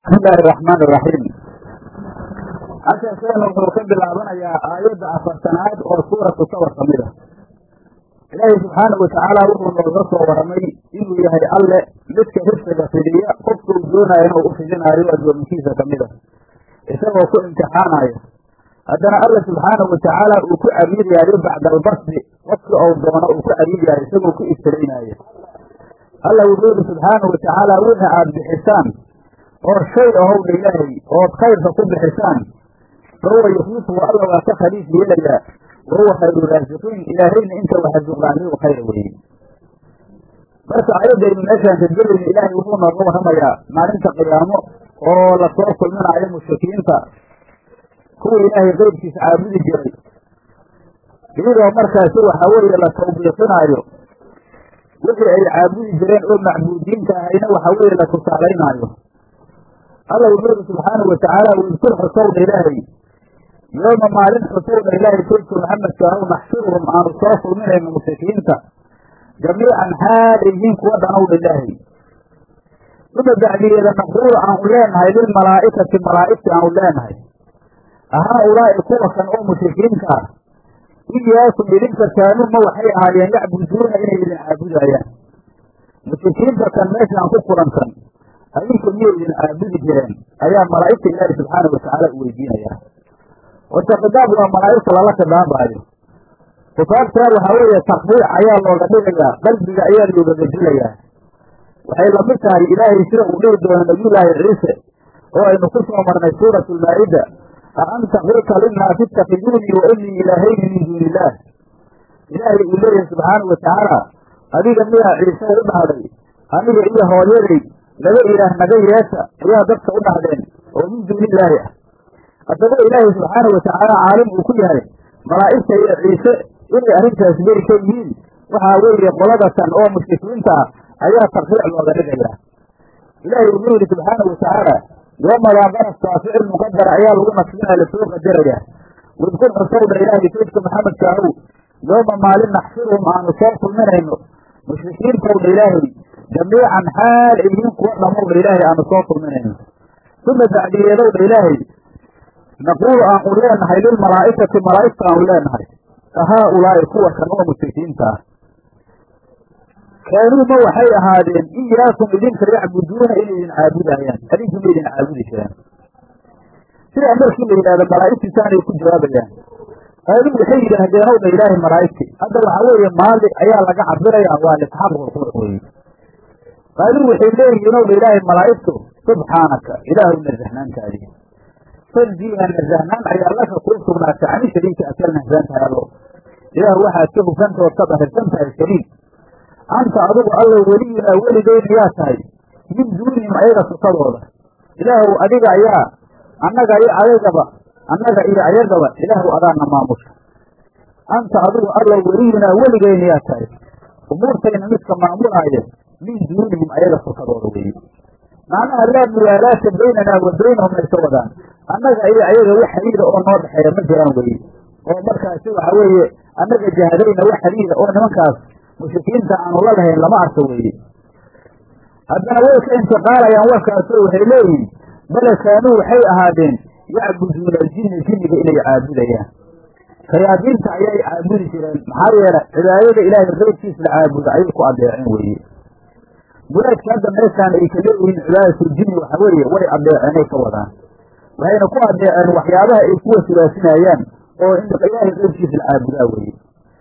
bismi illaahi araxmaan iraxiim casharkeenu wuxuu ka bilaabanayaa aayadda afartanaad oo suuratu sawar ka mid a ilaahay subxaanau watacaala wuxuu nooga soo waramay inuu yahay alle midka rifqiga fidiya qofkuu doonaya inuu u fidinaayo addoominkiisa ka mid a isagoo ku imtixaanaya haddana alla subxaanau watacaala uu ku abiidyayo bacda albasdi qofkii ou doono uu ku abiidyayo isagoo ku ibtiraynaayo alla wuxuu yihi subxaanau watacaala wixii aada bixisaan oo shay ahowdha ilaahay ood khayrka ku bixisaan fa huwa yukhlifuhu alla waa ka khaliif yeelayaa wa huwa khayru raasiqiin ilaahayna inta waxasuqaaniyu khayra weeye marka ayaddaynu meeshaan kadgelayna ilaahay wuxuu nooga warramayaa maalinta qiyaamo oo lasoo kulminaayo mushrikiinta kuwa ilaahay qeybkiisa caabudi jiray iyadoo markaasi waxaa weeye la tawbiiqinaayo wixii ay caabudi jireen oo macbuudiinta ahayna waxa weeye la tusaalaynaayo alla wuxuu yihi subxaanau watacaala wadkur xusowdha ilaahay yooma maalin xusowdha ilaahay saydku maxamedka ahow naxshuruhum aanu soo kulminayno mushrikiinta jamiican xaal yihiin kuwa dhanowdha ilaahay uma bacdiyeeda naquulu aanu leenahay lilmalaa'ikati malaa'igti aanu leenahay ahaa ulaa'i kuwa kan oo mushrikiinta ah iyaakum idinka kaanuu ma waxay ahaayeen yacbuduuna inay idin caabudaayaan mushrikiinta kan meeshaan ku kulansan adinku miyay idin caabudi jireen ayaa malaa'igta ilaahi subxaanau watacaala u weydiinayaa horta khidaab waa malaa'igta lala khidaabaayo khidaabtaa waxaa weeye takbiic ayaa looga dhigayaa qalbiga ayaa looga gedilayaa waxay lamid tahay ilaahay sida uu dhihi doono nabiyullaahi ciise oo aynu ku soo marnay suuratu lmaa'ida a anta qulta linnaasi ittakiduunii wa inii ilaahayni min duuni illaah ilaahay uu leeyahay subxaanau watacaala adiga miyaa ciise u dhahday aniga iyo hooyaday laba ilaah naga yeesha ayaa dadka u dhahdeen oo min duuni illaahi ah haddaba ilaahay subxaanau watacaala caalim uu ku yahay malaa'igta iyo ciise inay arrintaas beri ka yihiin waxaa weeye qoladatan oo mushrikiinta ah ayaa takriic looga dhigayaa ilaahay wuxuu yidhi subxaanau watacaala yoomadaa qaraskaa ficil muqadara ayaa lagu nasbinaya lasoo qadarayaa wadkur xusowdha ilaahay saydka maxamedka ahow yooma maalin naxshuruhum aanu soo kulminayno mushrikiintowdha ilaahay jamiican xaal ay yihiin kuwa dhamowdha ilaahay aanu soo kulminayno uma bacdiyeedowdha ilaahay naquulu aanu leenahay lilmalaa'ikati malaa'igta aanu leenahay ahaa ulaa'i kuwa kan oo mushrikiinta ah kaanuu ma waxay ahaadeen iyaakum idinka yacbuduuna inay idin caabudaayaan adinku ma idin caabudi jiraan sidaa markii la yidhahdo malaa'igtiisaanay ku jawaabayaan qaaluu waxay yidhaahdeen owdha ilaahay malaa'igti hadda waxaa weeye maali ayaa laga cabirayaa waa lisxaabulqur weeye qaaluu waxay leeyihiin owdha ilaahay malaa'igtu subxaanaka ilaahu nasahnaantaadii faljiina nasahnaan ayaa laka kuu sugnaatay cani shariika aad ka nahsan tahay allo ilaahu waxaad ka hufanta ood ka dahirsan tahay shariik anta adigu allow weliyunaa weligeyna yaa tahay min duunihim ayaga sukadooda ilaahu adiga ayaa annaga iyo ayagaba annaga iyo ayagaba ilaahu adaana maamusha anta adigu allow weliyunaa weligeyna yaa tahay umuurtayna midka maamulaayo min duunihim ayaga sukadooda weeye macnaha laa muwaalaata baynanaa wa baynahum ay ka wadaan annaga iyo ayaga wax xadiida oo noo dhexeeya ma jiraan weye oo markaasi waxa weeye annaga jahadayna wax xadiida oo nimankaas mushrikiinta aanu la lahayn lama arko weeye haddana way ka intiqaalayaan warkaasoo waxay leeyihin bale kaanuu waxay ahaadeen yacbuduuna aljinna jinniga inay caabudayaan shayaadiinta ayay caabudi jireen maxaa yeele cibaadada ilaahay qeybkiis la caabuda ayay ku adeeceen weeye muraadka hadda meeshaan ay ka leeyihiin cibaadatuljinni waxa weeye way adeeceenay ka wadaan waxayna ku adeeceen waxyaabaha ay ku wasilaasinayaan oo in ilaahay qeybkiis la caabudaa weeye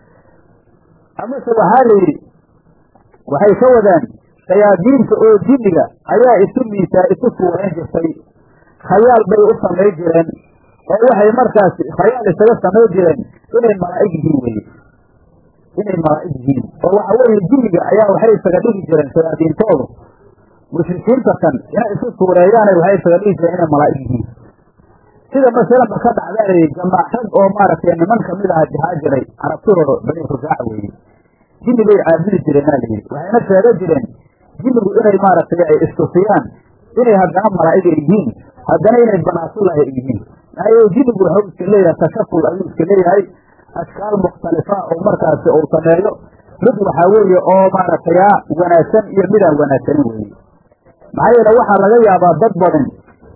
amase waxaa la yidhi waxay ka wadaan shayaadiinta oo jinniga ayaa isu miisaa isu suurayn jirtay khayaal bay u samay jireen oo waxay markaasi khayaal isaga samay jireen inay malaa'ig yihiin weye inay malaa'ig yihiin oo waxa weeye jinniga ayaa waxay isaga dhigi jireen shayaadiintoodu mushrikiinta kan inay isu suureeyaana waxay isaga dhigi jireen inay malaa'ig yihiin sida masalanba ka dhacdaayay jamaaxad oo maaragtay niman kamid aha jahaa jiray carabtidooda bani khusaaca weeye jinni bay caabudi jireenaa layidhi waxayna sheega jireen jinnigu inay maaragtay ay istusiyaan inay haddana malaa'ig ay yihiin haddana inay banaasulah ay yihiin maxaa yeele jinnigu waxuu iska leeyahay tashakul ayuu iska leeyahay ashkaal mukhtalifa oo markaasi uu sameeyo mid waxaa weeye oo maaragtay a wanaagsan iyo midaan wanaagsanin weeye maxaa yeele waxaa laga yaabaa dad badan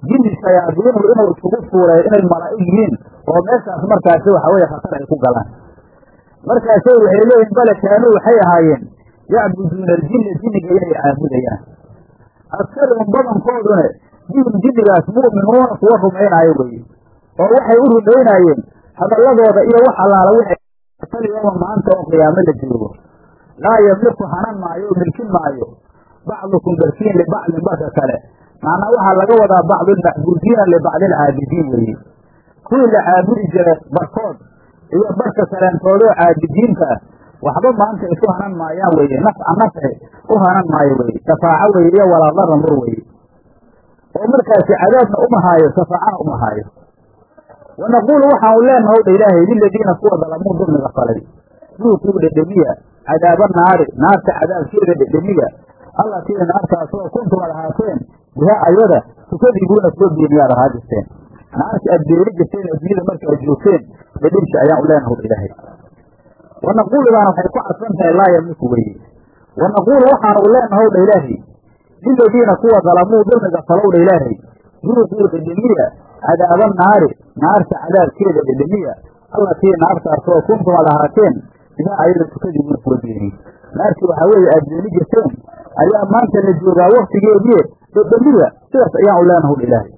jinni shayaadiinu inuu iskugu fuuleeyo inay malaa'ig yihiin oo meeshaas markaasi waxa weye khatar ay ku galaan markaasay waxay leeyihin bale kaanuu waxay ahaayeen yacbuduuna aljinna jinniga inay caabudayaan aksaruhum badankoodune bihim jinnigaas mu'minuuna kuwa rumaynaayo weeye oo waxay u rumaynaayeen hadalladooda iyo wax allaala wixal yooma maanta oo qiyaamo la joogo laa yamliku hanan maayo oo milkin maayo bacdukum barkiin libacdin barka kale macnaa waxaa laga wadaa bacdulmacbuudiina libacdi alcaabidiin weeye kuwii la caabudi jiray barkood iyo barka kaleentoodoo caabidiinta ah waxba maanta isu hanan maayaan weeye nafca nafci u hanan maayo weye shafaaco weye iyo walaadara nur weye oo markaasi cadaabna uma haayo shafaacana uma haayo wa naquulu waxaanu leenaha dha ilaahay liladiina kuwa dalamuu dulmiga falay duukuu dhedhemiya cadaaba naari naarta cadaabkeeda dhedhemiya allatii naartaasoo kuntum ad ahaateen bihaa ayada tukadibuuna kuwa beeniyaad ahaa jirteen naarta aad beeni jirteen adduunyada marka ad joogteen dhedhemsi ayaan u leenaha dha ilaahay wa naquuludaana waxay ku cadsan tahay laa yamliku weye wa naquulu waxaanu u leenaha dha ilaahay liladiina kuwa dalamuu dulmiga falow dha ilaahay duuquu dhedhemiya cadaaba naari naarta cadaabkeeda dhedhemiya allatii naartaasoo kuntum ad ahaateen bihaa ayada tukadibuuna kuwa beeniy naartii waxaa weeye aad beeni jirteen ayaa maanta la joogaa waktigeediie dhedhemiya sidaas ayaan u leenahu dha ilaahay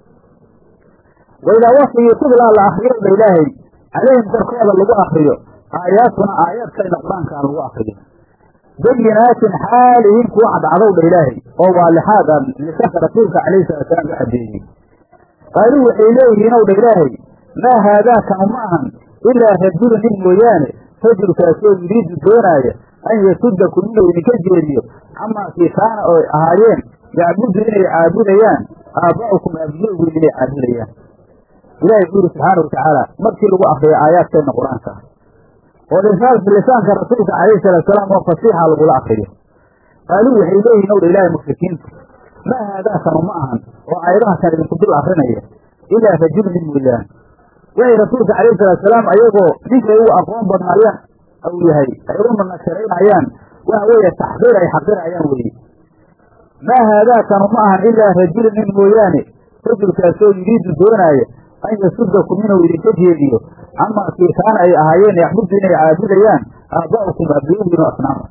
waidaa waktigii tudlaa la akriyo dha ilaahay calayhim korkooda lagu akriyo aayaatuna aayaadkayna qur-aankaa lagu akriyo bayinaatin xaalihiin kuwa cadcadow dha ilaahay oo waalixaad a lisanka rasuulka calayhi salaatusalaam u cadeeyey qaaluu waxay leeyihiin ow dha ilaahay maa haadaakanu ma ahan ilaa rajulu nin mooyaane rajulkaasoo yuriidu doonaaya an yasudakum inuu idinka jeediyo camaa kii kaana oo ahaayeen yacbudu inay caabudayaan aabba'ukum aabiyowgiin inay caabudayaan ilahay wuxuu yidhi subxaana watacaala markii lagu akriyo aayaadkeenna qur-aanka oo lisaanka rasuulka calayhi salaatusalaam oo fasiixa lagula akriyo qaaluu waxay leeyihin owdha ilaahay mushrikiintu maa haadaakanu ma ahan oo aayadaha kan idinku dul akrinaya ilaa rajulu nin mooyaane waxay rasuulka calayhi salaatusalaam ayagoo ninkay ugu aqoon badnaayaan ou yahay ay u nanasharaynayaan waxa weeye taxqiir ay xaqirayaan weeye maa haadaakanu ma ahan ilaa rajulu nin mooyaane rajulkaasoo yuriidu doonaaya an yasudakum inuu idinka jeediyo camaa kii kaana ay ahaayeen yaxbudu inay caabudayaan aabba'ukum aabiyowgiinu asnaama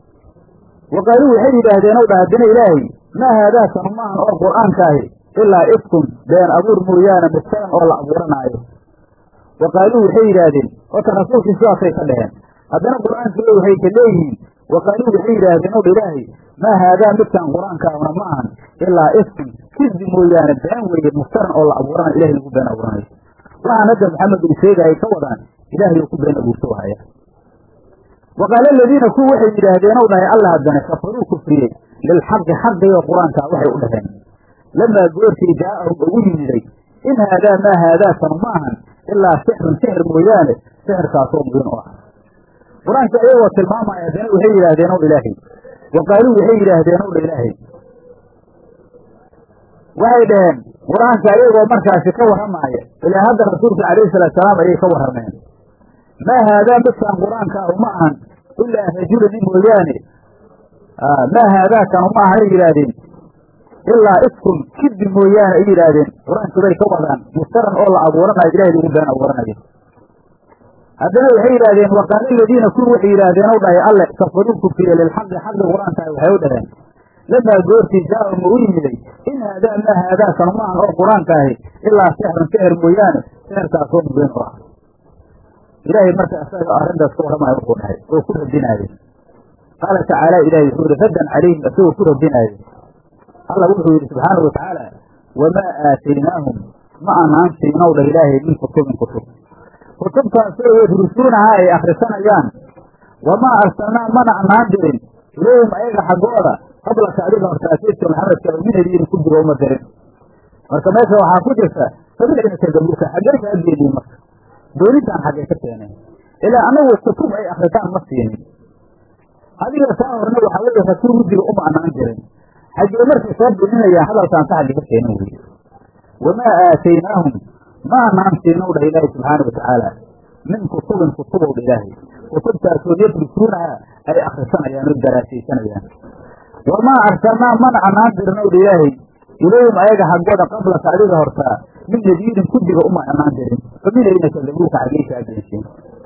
wa qaaluu waxay yidhaahdeen ow dha haddana ilaahay maa haadaakanu ma ahan oo qur'aankaahi ilaa ifkun been abuur mooyaane muftaran oo la abuuranaayo wa qaaluu waxay yidhaahdeen horta rasuulkii sidaasay ka dheheen haddana qur'aankii waxay ka leeyihiin wa qaaluu waxay yidhaahdeen ow dha ilaahay maa haadaa midkaan qur-aankaahuna ma ahan ilaa ifkun kidbi mooyaane been weeye muftaran oo la abuuranayo ilahay lagu been abuuranayo waxaan hadda maxamed uu sheegayay ka wadaan ilaahay uu ku been abuurto haya wa qaala aladiina kuwa waxay yidhaahdeen ow dhahay alla haddana kafaruu kufriyey lilxaqi xaqiyo qur-aankaa waxay u dhaheen lamaa goortii jaa'ahum ugu yimiday in haadaa maa haadaakanu ma ahan ilaa sixrun sixir mooyaane sixirkaasoo mubiin u ah qur-aanka ayagoo tilmaamaya haddana waxay yidhaahdeen ow ilaahay wa qaaluu waxay yidhaahdeen ow dha ilaahay waxay dhaheen qur-aanka ayagoo markaasi ka warramaaya ilaa hadda rasuulka calayhi salaatusalaam ayay ka warrameen maa haadaa midkaan qur-aankaahu ma ahan ilaa rajula nin mooyaane maa haadaakanu ma ahan ay yidhaahdeen ilaa ifkun kidbi mooyaane ay yidhaahdeen qur-aankii bay ka wadaan muftaran oo la abuuranayo ilahay lagu been abuuranayo haddana waxay yidhahdeen waqaala aladiina kuwi waxay yidhaahdeen ow dhahay alle kafaruu kufriye lilxaqi xaqi qur-aankaah waxay u dhaheen lamaa goortii jaa'ahum u yimiday in haadaa maa haadaakanu ma ahan oo qur-aankaahi ilaa sixrun sixir mooyaane sixirkaasoo mubiin u ah ilaahay marka isaga arrintaas ka warramaya wuxuu dhahay oo ku radinaaye qaala tacaala ilahay wuxuu yihi raddan calayhim isagoo ku radinaaye alla wuxuu yidhi subxaanau watacaala wamaa aataynaahum ma anaan siinow dha ilaahay min kutubin kutub kutubtaasoo yadrusuunahaa ay akhrisanayaan wamaa arsalnaa mana anaan dirin ilayhim ayaga xaggooda qablaka adiga hortaasiidka maxamedka minadiina ku jiro uma dirin marka meesha waxaa ku jirta sabiilcinaka gabuka xaggay kaa geediin marka doonintaan xaggay ka keeneen ilaa anagu kutub ay akritaan ma siinin adiga taa horna waxaa weeye rasuul mudiga uma anaan jirin xaggee markay soo bininayaan hadalkaan ka xagga ka keenin weye wamaa aataynaahum ma anaan siinow dhah ilaahi subxaana watacaala min kutubin kutubow dha ilaahay kutubtaasoo yadrusuunaha ay akrisanayaan oo daraasaysanayaan wamaa arsalnaa mana anaan dirnow dha ilaahay ilayhim ayaga xaggooda qablaka adiga hortaa min nadiirin kudiga uma imaan jirin faminayna kadabuuka xageysaa beenseen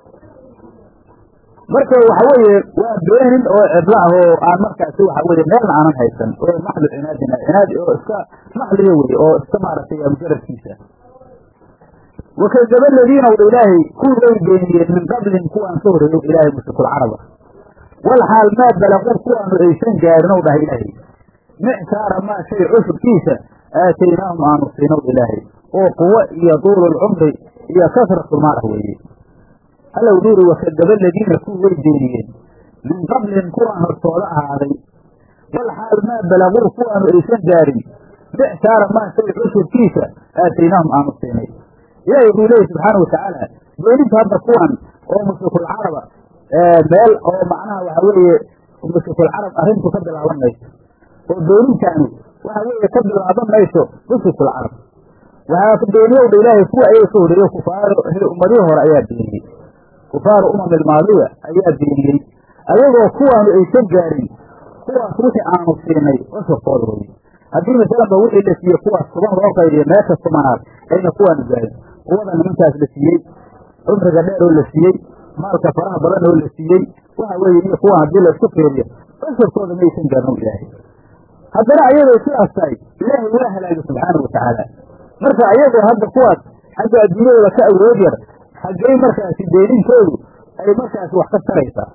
marka waxa weeye waa beenin oo cidla ah oo aan markaasi waxa weye meelna aanan haysan oo maxdu cinaadina cinaad oo iska maxliga weye oo iska maaragtay mujarabkiisa wakadaba aladiina wdha ilaahay kuwii way beeniyeen min qablihim kuwaan ka horreeyo ilaahay mushrikulcaraba wal xaal maa balaquu kuwaanu aysan gaarin ow dhaha ilaahay micsaara maa shay cusubkiisa aataynaahum aanu siinow ilaahay oo quwo iyo duululcumri iyo kasratulmaal ah weeye alla wuxuu yidhi wakadaba aladiina kuwii way beeniyeen min qablihim kuwaan hortooda ahaaday wal xaal maa balaquu kuwaanu aysan gaarin micsaara maa shay cusubkiisa aataynaahum aanu siinay ilaahay wuxuu leeyahy subxaana watacaala beeninta hadda kuwan oo mushrikulcaraba meel oo macnaha waxa weeye mushrikulcarab arrintu ka bilaaban mayso oo beenintaani waxa weeye ka bilaaban mayso mushrikulcarab waxaa beeniyowdha ilaahay kuwa ayaga ka horreeyo kufaaro ummadihii hore ayaa beeniyey kufaaru umam ilmaadiya ayaa beeniyey ayagoo kuwaanu aysan gaarin kuwaas wixii aanu siinay cusubkooda weye haddii masalanba wixii la siiyey kuwaas toban loo qaydiyo meesha tumanaad ayna kuwaanu gaarin quwada nimankaas la siiyey cumriga dheer oo la siiyey maalka faraha badan oo la siiyey waxa weeye iyo kuwan haddii laisku fiiriyo cusubkooda maysan gaarin ilaahay haddana ayagoo sidaas tahay ilaahay waa halaagay subxaana watacaala marka ayagoo hadda kuwaas xagga adduunyadooda ka awood yar xaggey markaasi beenintoodu ay markaasi wax ka taraysaa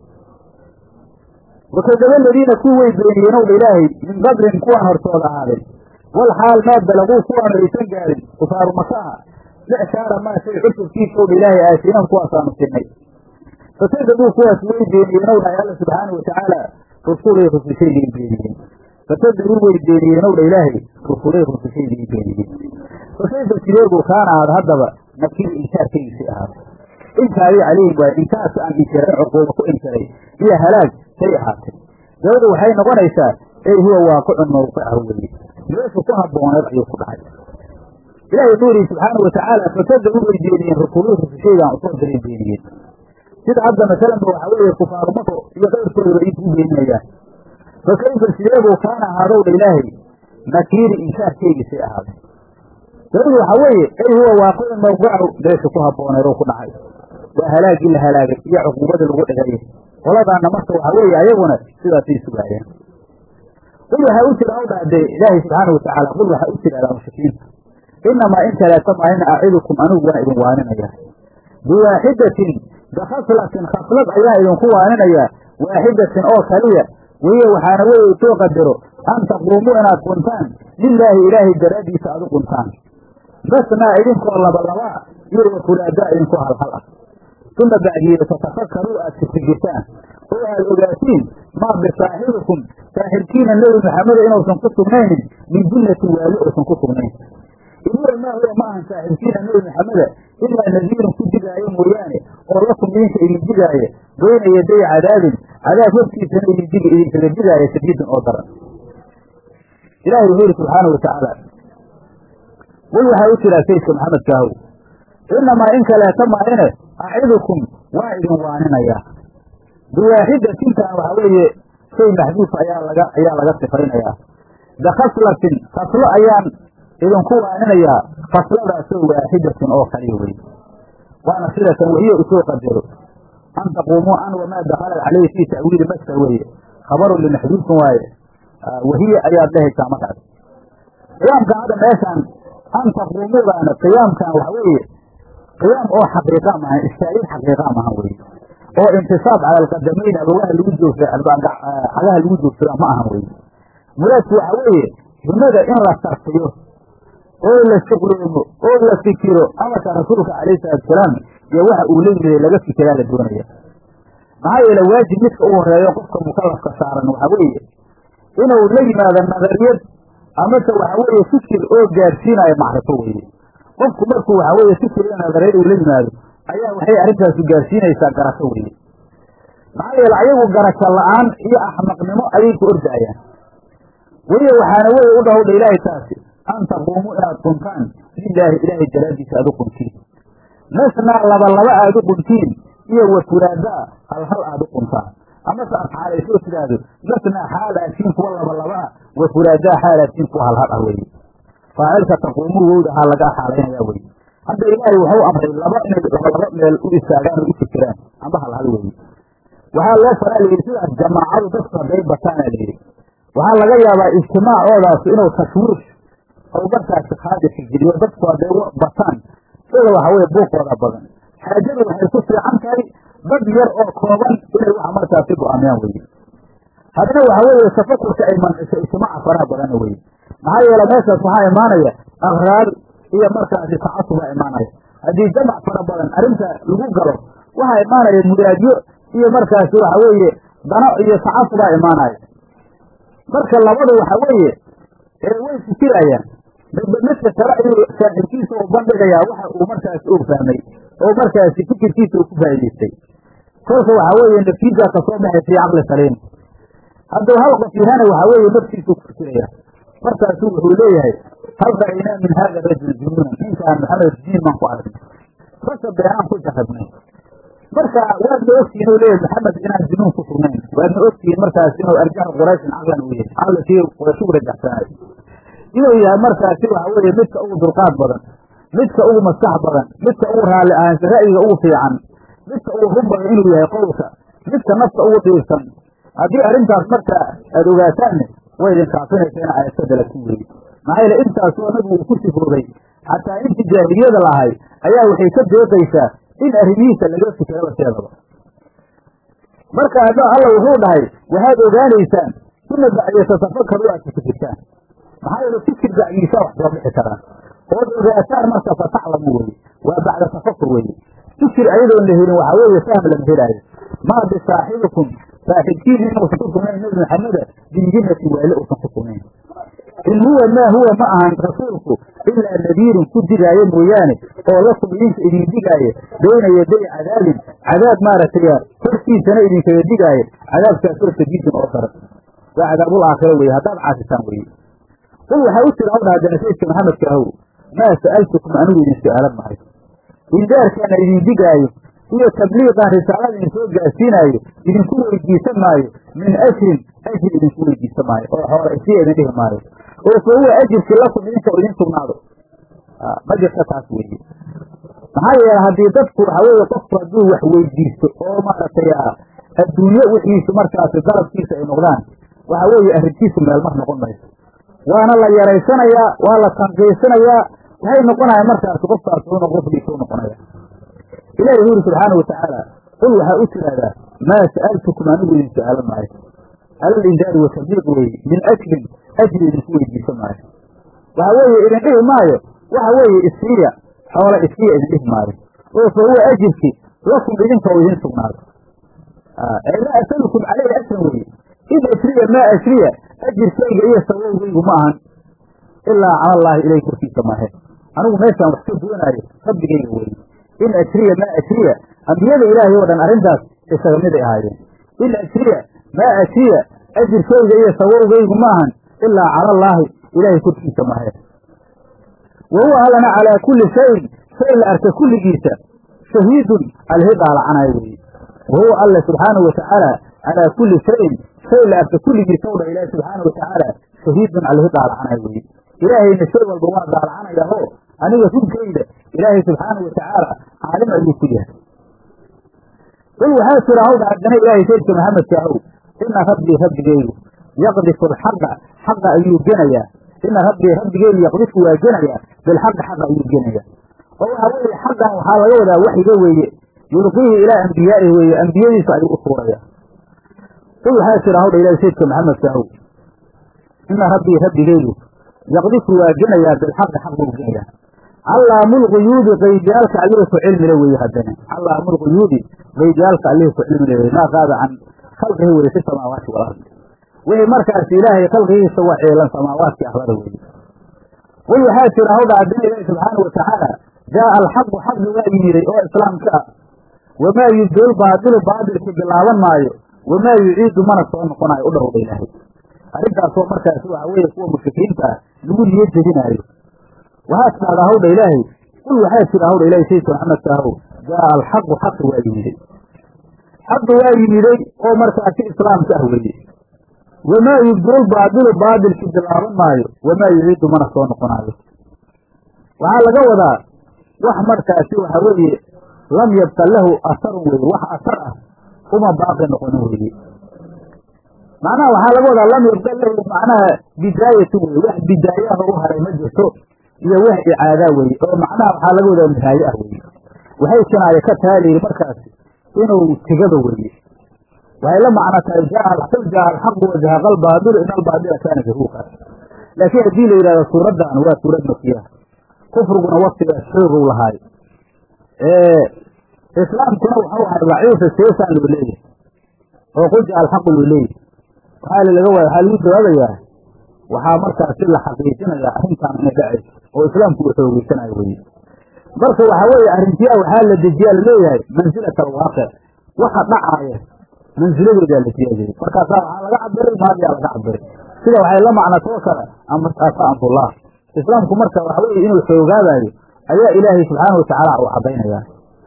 wakadaba aladiina kuwii way beeniyeen owdha ilaahay min qablin kuwaan hortooda ahaaday wal xaal maa balaguu kuwaanu aysan gaarin kufaaru makaha micsaara maa shay cusubkiisa owdha ilaahay aasiinahum kuwaasaanu sinay fakadabuu kuwaas way beeniyeen ow dhahay alla subxaana watacaala rusulay rusushaygay beeniyeen fakadabuu way beeniyeen owdha ilaahay rusulay rusushaygay beeniyeen fakayfa sideebuu kaana ahaada haddaba nakiri inkaarkaygiisay ahaada inkaari calayhim waay inkaarka aan inkiray cuquuba ku inkiray iyo halaag say ahaatay dabadu waxay noqonaysaa ey huwa waaqicun mawqicahu weye meeshu ku habbooneed ayuu ku dhacay ilahi wuxuu yihi subxaanau watacaala fakadabuu way beeniyeen rusuluu rusushaygaan usoo diray beeniyeen sida hadda masalanba waxaa weeye kufaaru mako iyo qayrkoodaba intuu beeninayaan fakayfa sideebuu kaana ahaadowdha ilaahay nakiiri inkaarkeygisay ahaaday dabadu waxaa weeye ey huwa waaqicun mawqicahu meeshu ku habbooneed oo ku dhacay waa halaagii la halaagay iyo cuquubadii lagu dhigay qoladaana marka waxaa weeye ayaguna sidaasay sugaayeen qul waxaa u jira awdha dee ilaahay subxaana watacaala qul waxaa u jiradaa mushrikiinta inamaa in kaleeta maahina acidukum anigu waan idin waaninaya biwaaxidatin bikhaslatin khaslad ayaan idinku waaninaya waaxidatin oo kaliya weye waxaana weye soo qadaro an taquumuu inaad quntaan lilaahi ilaahay daraaddiisa aad u quntaan masnaa idinkoo labalabaa iyo wafulaadaa idinkoo halhal ah uma bacdiyeeda tatafakkaruu aad fikirtaan oo aad ogaatiin maa bisaaxibikum saaxibkiina nebi maxameda inuusan ku sugnaynin min jillatin waali uusan ku sugnayn inuwa maa huwa ma ahan saaxibkiina nebi maxameda ilaa nadiirun ku digaayo mooyaane oo lakum idinka idin digaaye bayna yaday cadaabin cadaab hortiisana idindigi idinkaga digaaya shadiidin oo daran ilahi wuxuu yihi subxaanau watacaala qul waxaa u jiraa sayidka maxamedkaahow inamaa in kaleeta maahine acidukum waa idin waaninayaa biwaaxidatintan waxaa weeye shay maxduuf ayaa laga ayaa laga sifaynayaa bikhaslatin khaslo ayaan idinku waaninayaa khasladaasoo waaxidatin oo kaliya wey waana sidatan wahiya usoo qadaro an taquumuu an wamaa dakhalat caleyhi fii ta'wiili maska weeye khabarun limaxduufin waaye wahiya ayaad dhehaysaa markaas qiyaamkan hadda meeshaan an taquumuudaana qiyaamkan waxa weeye qiyaam oo xaqiiqa maahan istaagid xaqiiqa maahan weye oo intisaab cala alqadamayn abawaha lagu joogsa cagaha lagu joogsada ma ahan weye muraadku waxa weeye himada in la sarfiyo oo la shuqloomo oo la fikiro amarka rasuulka calayhi salatusalaam iyo waxa uu la yimiday laga fikiraa la doonaya maxaa yeele waajib midka u horeeyo qofka mukalafka saaran waxa weeye inuu la yimaado nadariyad amase waxa weeye fikir oo gaadhsiinayo macrifo weye qofku markuu waxa weeye fikir iyo nadariyad uu la yimaado ayaa waxay arrintaasu gaadhsiinaysaa garasho weye maxaa yeele ayagu garasho la-aan iyo axmaqnimo ayay ku ordaayaan weliya waxaana weye u dhahowdha ilaahay taasi an taquumuu inaad quntaan lilaahi ilaahay daraaddiisa aad u quntiin masnaa laba laba aad u quntiin iyo wafuraadaa hal hal aad u quntaan amase aad xaalaysoo tidhaahdo masnaa xaal aadkiin kuwa laba laba ah wa furaadaa xaalatiin kuwa halhal ah weeye faacilka taquumuu wowdahaa laga xaalaynaya weye hadda ilaahay waxau amray laba inay labalaba meel u istaagaan oo u fikiraan amba halhal weeye waxaa loo faraa layidhi sidaas jamaacadu dadku hadday bataana layidhi waxaa laga yaabaa ijtimaacoodaas inuu tashwiish ou markaasi khaadirka geliyo dadku hadday bataan sida waxa weye buuqooda badan xaajadu waxay ku fiican tahay dad yar oo kooban inay waxa markaasi go-aamiyaan weye haddana waxa weeye tafakurka ay manciso ijtimaaca faraha badana weye maxaa yeele meeshaas waxaa imaanaya akraar iyo markaasi tacasubaa imaanaya haddii jamac fara badan arrinta lagu galo waxaa imaanaya muraadyo iyo markaasi waxa weeye dano iyo tacasubaa imaanaya marka labadu waxa weeye way fikirayaan midba midka kale ayuu saaxiibkiisa u bandhigayaa waxa uu markaasi og fahmay oo markaasi fikirkiisa uu ku faa'idaystay kolka waxa weeye naftiisa kasoo baxay fii caqli saliim hadduu hal qof yahana waxa weeye naftiisuu ku fikiraya markaasu wuxuu leeyahay hal ra'aynaa min hada rajul junuunan ninkaan maxamed diin baan ku aragnay rasa beenaan ku jarrabnay marka waadna ogtihiin u leeyahay maxamed inaan junuun ku sugnayn waadna ogtihiin markaas inuu arjaxa qurayshin caqlan uu yahay caqli kii qurayshugu rajaxsanayo inuu yahay markaasi waxa weeye midka ugu dulqaad badan midka ugu maskax badan midka ugu raalli ahaansha ra'yiga ugu fiican midka ugu run badan inuu yahay qowlka midka nafta ugu dhiirsan haddii arrintaas marka aada ogaataanne way idin kaafinaysa in aayadkadala ku weeye maxaa yeele intaasoo nabigu uu ku sifoobay xataa intii jaahiliyada lahay ayaa waxay ka deeqaysaa in arrimihiisa laga fikiraba seedaba marka hadda alla wuxuu dhahay waxaad ogaanaysaan uma bacdiya tatafakaru aad ka fikirtaan maxaa yeele fikir bacdiisa wax soo bixi karaan ood ogaataan marka fataclamu weye waa bacda tafakur weye fikir ayadoon la helin waxaa weeye fahm lama helaayo maa bisaaxibikum saaxibkiin inuusan ku sugnayn nebi maxameda binjinati waali uusan ku sugnayn in huwa maa huwa ma ahan rasuulku ilaa nadiirun ku digaayo mooyaane oo lakum idinka idin digaayo bayna yaday cadaabin cadaab maaragtay hortiisana idinkaga digaayo cadaabkaas hortadiisan oo daran waa cadaabul aakhira weye haddaad caasisaan weye qul waxaa u jira hawdha haddana sayidka maxamedka ahow maa sa'altukum anigu idin su'aalan mahay indaarkaana idin digaayo iyo tabliiqan risaalada idin soo gaarsiinaayo idinku weydiisan maayo min ajrin ajri idinku weydiisan maayo oo xoola isiya idin dhihi maayo oo fa huwa ajirkii lakum idinka idin sugnaado ma jirta taas weeye maxaa yeele haddii dadku waxa weeye qofku hadduu wax weydiisto oo maaragtay adduunye wixiisu markaasi dalabkiisa ay noqdaan waxa weeye arrintiisu meelmar noqon mayso waana la yaraysanayaa waa la tanqiisanayaa waxay noqonaya markaasi qofkaas u qofkiisa u noqonaya ilahi wuxu uri subxaana watacaala qul waxaa u tiraahdaa maa sa'altukum anigu idin su'aalan maayo alal indaari wa tabliiq weeye min ajrin ajri idinku weydiisan maayo waxa weeye idin dhihi maayo waxa weeye isiiya xoola isiiya idin dhihi maayo oo fa huwa ajirki lakum idinka oo idin sugnaado laa asalukum caleyhi ajran weeye in ajriya maa ajriya ajirkayga iyo sawowgaygu ma ahan ilaa cala allaahi ilayh korkiisa maahe anigu meeshaan wax ka doonaayo rabbigayga weeye in ajriya maa ajriya ambiyada ilaahay oo dhan arrintaas isaga miday ahaayeen in ajriya maa ajriya ajirkayga iyo sawowgaygu ma ahan ilaa cala allaahi ilaahay korkiisa maahe wa huwa allana calaa kulli shayin shay la arka kulligiisa shahiidun alhidaalacanaayo weeye wa huwa alle subxaanahu watacaala calaa kulli shayin shay la arka kulligiisa o dhan ilaahi subxaana watacaala shahiidun alhidaalacanaayo weeye ilaahayna shay walba waa daalacanaya oo aniga runkayda ilaahay subxaanau watacaala caalim ayuu ku yahay qul waxaa jira hawdha haddana ilaahay saydka maxamedka ahow ina rabbii rabbigaygu yaqdifu alxaqa xaqa ayuu genayaa ina rabbii rabbigaygu yaqdifu waa genayaa bilxaqi xaqa ayuu genayaa oo waxa weeye xaqan waxaa laga wadaa waxyiga weeye yulqiihi ilaa ambiyaa'ihi weeye ambiyadiisa ayuu u tuuraya qul waxaa jira hawdha ilahay saydka maxamedka ahow ina rabbii rabbigaygu yaqdifu waa genayaa bilxaqi xaq buu genayaa callaamulquyuudi qaydiyaalka allihii ku cilmile weeye haddana callaamulquyuudi qaydiyaalka allihii ku cilmile weye maa qaada can khalqihi weye fi samaawaati walardi wixii markaasi ilaahay khalqigiisa waa ceelan samaawaadkii ahlada weeye qul waxaa jira hawdha haddana ilaahi subxaanau watacaala jaaa alxaqu xaqi waa yimiday oo islaamka ah wamaa yubdil baadilu baadilki bilaaban maayo wamaa yuciidu mana soo noqonayo u dhowdha ilaahay arrintaasoo markaasi waxa weeye kuwa mushrikiinta ah lagu niyo jebinaayo waxaad tidhahdaa hawdha ilaahay qul waxaa jira hawdha ilahay sayidka maxamedka ahow jaaa alxaqu xaqi waa yimiday xaqi waa yimiday oo markaasi islaamka ah weeye wamaa yubdil baadilu baadilki bilaaban maayo wamaa yuciidu mana soo noqonaayo waxaa laga wadaa wax markaasi waxa weeye lam yabqa lahu asarun weye wax asar ah uma baaqi noqonin weye macnaha waxaa laga wadaa lam yabqa lahu macnaha bidaayatu weye wax bidaayaha u haray ma jirto iyo wax icaadaa weye oo macnaha waxaa laga wadaa nihaaye ah weye waxay kinaaye ka taha layidhi markaasi inuu tegaba weye waxay la macno tahay qul jaa alxaqu wazahaqa albaadilu in albaadila kaana zahuuqa laakiin haddii la yidhahdo suuraddan waa suurad makiyaha kufriguna waktigaas xoogow lahaay islaamkuna waxau ahay daciifa seesaan loo leeyahay oo qul jaa alxaqu loo leeyahay waxaa laga waaya waxaa lagu jawaabayaa waxaa markaasi la xaqiijinayaa arrintaan inay dhacayso oo islaamku uu xoogeysanayo weye marka waxaa weeye arrintiyaa waxaa la dejiyaa laleeyahay mansilat alwaaqic waxa dhacaaya mansiladeedaa la siyaadayey markaasaa waxaa laga cabiray maadiyaa laga cabiray sida waxay la macnatoo kale amrtaasa amrullah islaamku marka waxa weeye inuu xoogaabaayo ayaa ilaahay subxaana watacaala uu cadaynayaa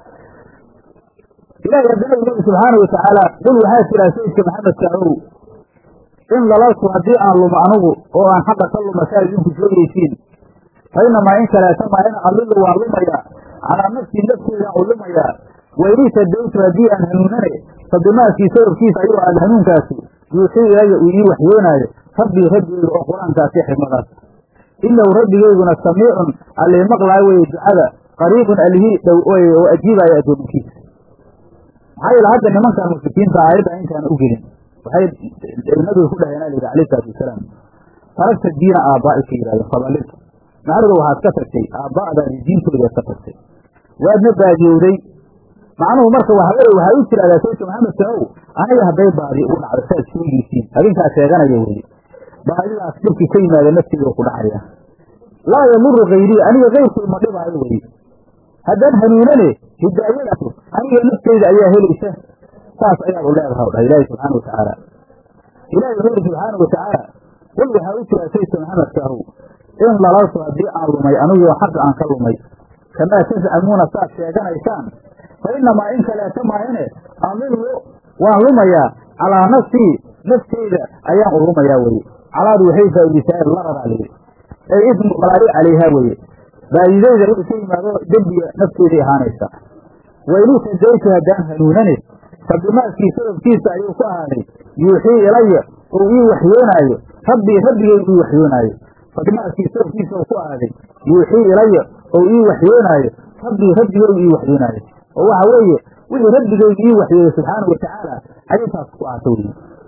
ilahay haddana u leeyi subxaana watacaala qul waxaa jiraa sayidka maxamedka ow in dalaltu haddii aan lumo anugu oo aan xaqa ka luma saa idinku sheegaysiin fa inamaa in kaleeta maa in adilu waan lumayaa calaa nafsii nafteedaan u lumayaa wainii tadaytu haddii aan hanuunane fa bimaakii sababkiisa ayuu aad hanuunkaasi yuuxii ilaya uu ii waxyoonaayo rabbii rabbigeyga oo qur-aankaasi xikmadaas inahu rabbigeyguna samiicun allii maqlaayo weye ducada qariibun allihii dhow oo ajiibaayo addoominkiisa maxaa yeele hadda nimankan mushrikiinta aayadda intaan u gelin waxay nabiga ku dhaheen alayhi alayh salaatu wasalaam taragta diina aabbaa'ika yidhahdeen fadalilta macnuhu waxaad ka tagtay aabba'daadi diintoodaad ka tagtay waadna baadiyowday macnuhu marka waxa weye waxaa u tiraahdaa sayidka maxamedka ow aniga hadday baadi u dhacdo saad sheegaysiin adinkaa sheeganaya weye baadidaas dhibki ka yimaada nafteeda ku dhacaya laa yamuru kayrii aniga keyrkay ma dhibaayo weye haddaan hanuunane hidaayadaas aniga nafteyda ayaa helaysa saas ayaad u leedaha dhaha ilaahi subxaana watacaala ilahi wuxuu yidhi subxaana watacaala qul waxaa u jiraa sayidka maxamedka ahow in dalaltu haddii aan lumay anigoo xaqa aan ka lumay kamaa tascamuuna saad sheeganaysaan fa inamaa in kaleeta maahine adilu waan lumayaa calaa nafsii nafteyda ayaan u lumayaa weye calaadu waxay faa'idisaa lararaa layidhi ay ismu qalaari calayhaa weye baadidayda wixii ka yimaado dembiga nafteeday ahaanaysa wainuu tadaytu haddaan hanuunane fa bimaakii sababkiisa ayuu ku ahaaday yuuxii ilaya ou ii waxyoonaayo rabbii rabbigay ii waxyoonaayo fa bimaakii sababkiisa ou ku ahaaday yuuxii ilaya ou ii waxyoonaayo rabbii rabbigay ii waxyoonaayo oo waxa weeye wixii rabbigayga ii waxyooday subxaana watacaala ayintaas ku ahaato weye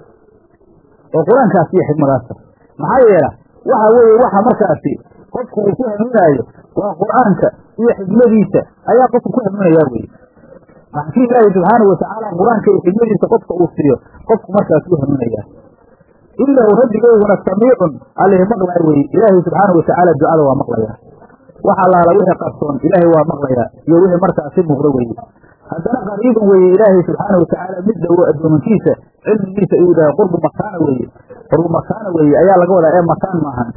oo qur-aankaas iyo xikmadaasa maxaa yeela waxa weeye waxa markaasi qofku uu ku hanuunaayo waa qur-aanka iyo xikmadiisa ayaa qofku ku hanuunayaa weye maxkii ilaahi subxaanau watacaala qur-aanka iyo xikmadiisa qofka uu siiyo qofku markaas ku hanuunayaa inahu rabbigeyguna samiicun allih maqlaya weye ilaahi subxaanau watacaala ducada waa maqlaya wax allaala wixii qarsoon ilaahay waa maqlayaa iyo wixii markaasi muuqdo weye haddana qariibun weeye ilaahay subxaana watacaala mid dhowo addoomankiisa cilmigiisa uu dhahay qurbu makaana weeye qurbu makaana weeye ayaa laga wadaa ee makaan maahan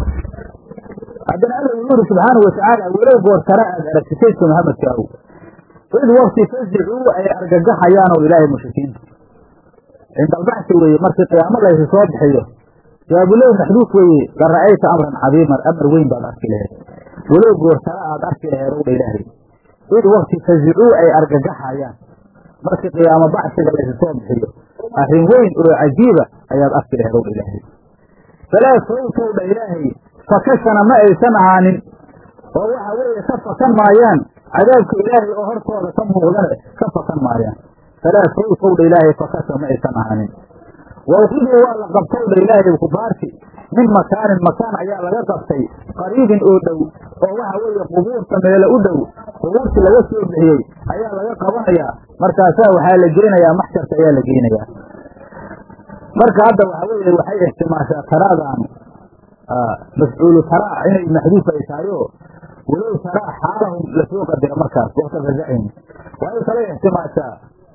haddana alla uu yuri subxaana watacaala walow goor tara aad aragti saydka maxamedka aw id wakti fasicuu ay argagaxayaanoo ilaahay mushrikiinta cindalbaxsi weeye markii qiyaamo laysi soo bixiyo jawaabulew maxduuf weeye la ra'ayta amran cadiiman amar weyn baad arki laheed walow goor tara aad arki laheed owdha ilaahay id wakti fasicuu ay argagaxayaan markii qiyaamo bacsiga laysi soo bixiyo arrin weyn oo cajiiba ayaad arki laheed owdha ilaahay falaa fawtowdha ilaahay fakashana ma aysan ahaanin oo waxa weeye ka fakan maayaan cadaabka ilaahay oo hortooda ka muuqdane ka fakan maayaan falaa fawtowdha ilaahay fakasha ma aysan ahaanin wawkiduu waa la qabtowdha ilaahay kufaarti min makaanin makaan ayaa laga qabtay qariibin oo dhow oo waxa weeye qubuurta meelo u dhow qubuurtii laga soo bixiyey ayaa laga qabanayaa markaasaa waxaa la geynayaa maxsharka ayaa la geynayaa marka hadda waxa weeye waxay ixtimaashaa taraadaanu mafcuulu taraa inay maxduuf ay tahay oo walow taraa xaalahum lasoo qadira markaas wakta fasacihim waxay kale ixtimaashaa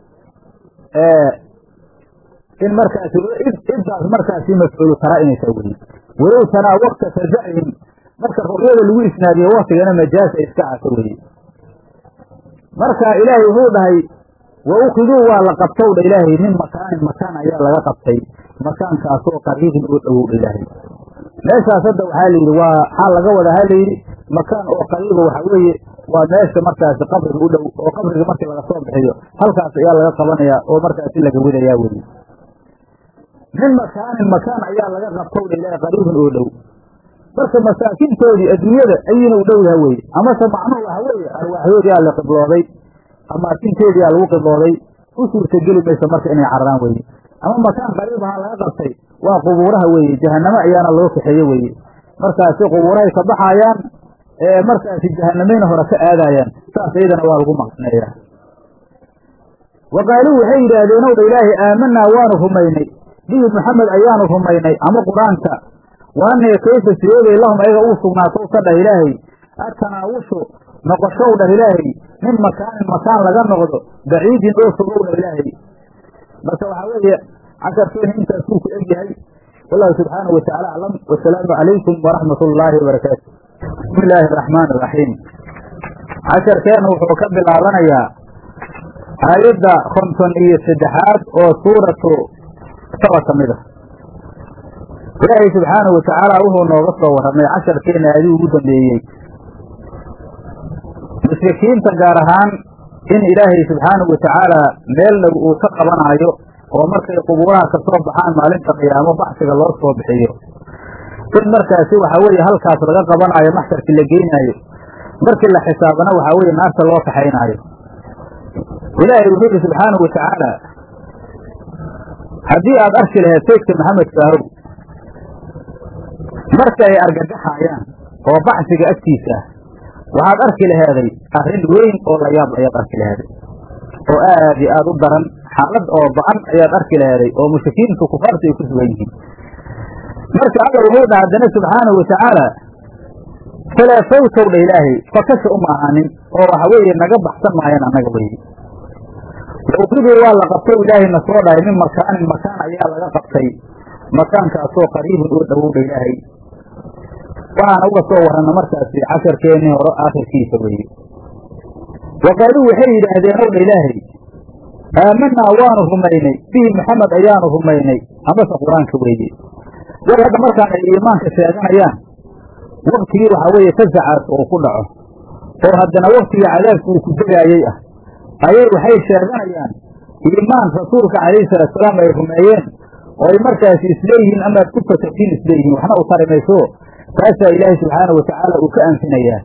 in markaasi iddaas markaasi mafcuulu taraa inay tahay weye walow taraa wakta fasacihim marka ru'yada lagu isnaadiyo waktigana majaasa iska caso weye marka ilaahay wuxuu dhahay wa ukiduu waa la qabtow dha ilaahay min makaanin makaan ayaa laga qabtay makaankaasoo qariibin oo dhowow dha ilaahay meeshaas hadda waxaa la yidhi waa xaa laga wadaa ha layidhi makaan oo qariiba waxaa weeye waa meesha markaasi qabriga u dhow oo qabriga markii laga soo bixiyo halkaas ayaa laga qabanayaa oo markaasi laga wadayaa weye min makaanin makaan ayaa laga qabtow dha ilaahay qariibin oo dhow marka masaakintoodii adduunyada ayina u dhow yaha weye amase macnuhu waxa weeye arwaaxyoodiyaa la qiblooday amaakinteediyaa lagu qiblooday u suurtageli mayso marka inay cararaan weye ama makaan qariibaha laga qabtay waa qubuuraha weeye jahanamo ayaana loo kaxeeye weeye markaasi qubuurahay ka baxayaan ee markaasi jahanamayna hore ka aadayaan saas iyadana waa lagu maqneeyaa wa qaaluu waxay yidhaahdeen ow dha ilaahay aamanaa waanu rumaynay bihi maxamed ayaanu rumaynay ama qur-aanka waanee kayfa sideebay lahum ayaga uu sugnaatow ka dhah ilaahay atanaawushu noqoshow dhah ilaahay min makaanin makaan laga noqdo baciidin oo fogow dhah ilaahay marka waxaa weeye casharkeena intaasuu ku eg yahay wallahu subxaanahu watacaala aclam wasalaamu calaykum waraxmat ullaahi wabarakaatu bismi illaahi araxmaan iraxiim casharkeena wuxuu ka bilaabanayaa aayadda konton iyo saddexaad oo suuratu saba ka mid ah ilaahay subxaanahu watacaala wuxuu nooga soo warramay casharkeena aadii ugu dambeeyey mushrikiinta gaar ahaan in ilaahay subxaanahu watacaala meel dhow uu ka qabanaayo oo markay qubuuraha ka soo baxaan maalinta qiyaamo baxsiga loo soo bixiyo in markaasi waxaa weeye halkaas laga qabanaayo maxsharkii la geynaayo markii la xisaabana waxaa weeye naarta loo kaxaynaayo ilaahay wuxuu yidhi subxaanahu watacaala haddii aad arki lahayd saydka maxamed kaahow marka ay argagaxaayaan oo baxsiga agtiisa ah waxaad arki laheeday arrin weyn oo la yaab ayaad arki laheeday oo aad iyo aad u daran xaalad oo ba-an ayaad arki laheeday oo mushrikiintu kufaartu ay ku sugan yihiin marka alla wuxuu dha haddana subxaanahu watacaala falaa fawtow dha ilaahay fakasha uma ahaanin oo waxa weeye naga baxsan maayaan annaga weye wauqiduu waa la qabtow ilaahayna soo dhahay min makaanin makaan ayaa laga qabtay makaankaasoo qariibun oo dhowowdha ilaahay waxaana uga soo warranna markaasi casharkeennii hore aakhirkiisa weeye wa qaaluu waxay yidhaahdeen ow dha ilaahay aamanaa waanu rumaynay bihi maxamed ayaanu rumaynay amase qur-aanka weeye war hadda markaan ay iimaanka sheeganayaan waktigii waxaa weeye fasacaas uu ku dhaco oo haddana waktigii cadaabka uu ku degaayey ah ayay waxay sheeganayaan iimaan rasuulka calayhi salaatusalaam ay rumeeyeen oo ay markaasi isleeyihiin amaad ku fasaxtiin isleeyihiin waxna u tari mayso taasaa ilaahay subxaanahu watacaala uu ka anfinayaa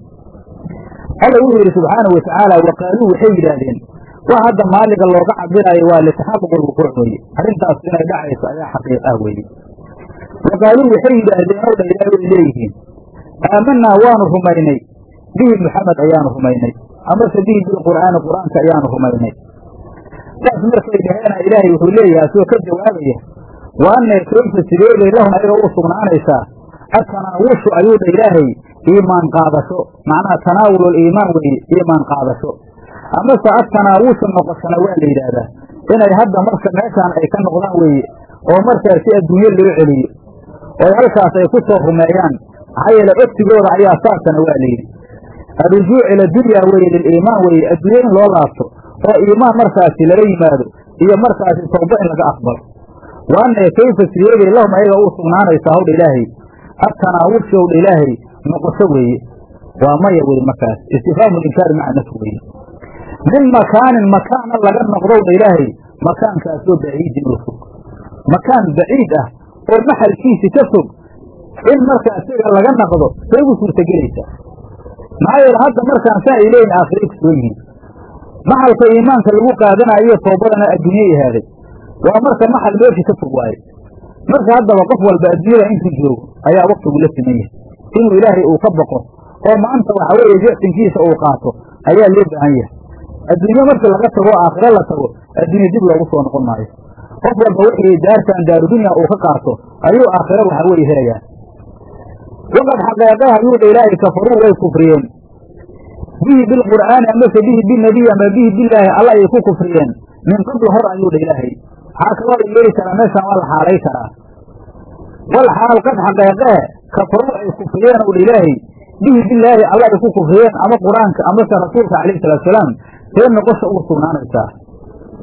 alla wuxuu yidhi subxaanahu watacaala wa qaaluu waxay yidhaahdeen wax hadda maaliga looga cabiraayo waa litaxaquq lwuquuc weeye arrintaas inay dhacayso ayaa xaqiiq ah weeye wa qaaluu waxay yidhaahdeen ow dha ilaahay way leeyihiin aamanaa waanu rumaynay bihi maxamed ayaanu rumaynay amase bihi bilqur'aani qur'aanka ayaanu rumaynay saas markay dhaheena ilaahay wuxuu leeyahay asoo ka jawaabaya wa anna kayfa sideebay lahum ayaga u sugnaanaysaa atanaawushu ayuu dha ilaahay iimaan qaadasho macnaha tanaawul iimaan weeye iimaan qaadasho amase atanaawushu noqoshana waa la yidhaahdaa inay hadda marka meeshaan ay ka noqdaan weeye oo markaasi adduunyo loo celiyo oo halkaas ay ku soo rumeeyaan maxaa yeele ogtigooda ayaa saasana waa layidhi alrujuuc ila dunya weeye liliimaan weeye adduunye in loo laabto oo iimaan markaasi lala yimaado iyo markaasi tawba in laga aqbalo wa anna kayfa sideebay lahum ayaga uu sugnaanaysaa hawdha ilaahay atanaawushi owdha ilaahay noqosho weeye waa maya weye markaas istifhaamu inkaari maca nafsi weeye min makaanin makaana laga noqdowdha ilaahay makaankaasoo baciidin oo fog makaan baciid ah oo maxalkiisi ka fog in marka isaga laga naqdo say ugu suurtagelaysaa maxaa yeele hadda markaan saa ay leeyihin aakhiray ku soo yihiin maxalka iimaanka lagu qaadanayo toobadana adduunyay ahaaday waa marka maxal meeshii ka fog waaye marka haddaba qof walba adduunyada intuu joogo ayaa waktigu la siman yahay inuu ilaahay uu ka boqo oo maanta waxa weeye jecsinkiisa uu qaato ayaa loo baahan yahay adduunyo markii laga tago aakhiro la tago adduunya dib loogu soo noqon maayo qof walba wixii daartan daarudunya uu ka qaato ayuu aakhiro waxa weeye helayaa waqad xaqeeqaha yuudha ilaahay kafaruu way kufriyeen bihi bilqur'aani amase bihi binebiy ama bihi bilaahi alla ayay ku kufriyeen min qabl hor ayuudha ilaahay waxaa kaloo la yeeli karaa meeshaan waa la xaalay karaa wal xaal qad xaqeeqahe kafaruu ay kufriyeen udha ilaahay bihi bilaahi alla ay ku kufriyeen ama qur-aanka amase rasuulka calayhi salaatusalaam see noqosha ugu sugnaanaysaa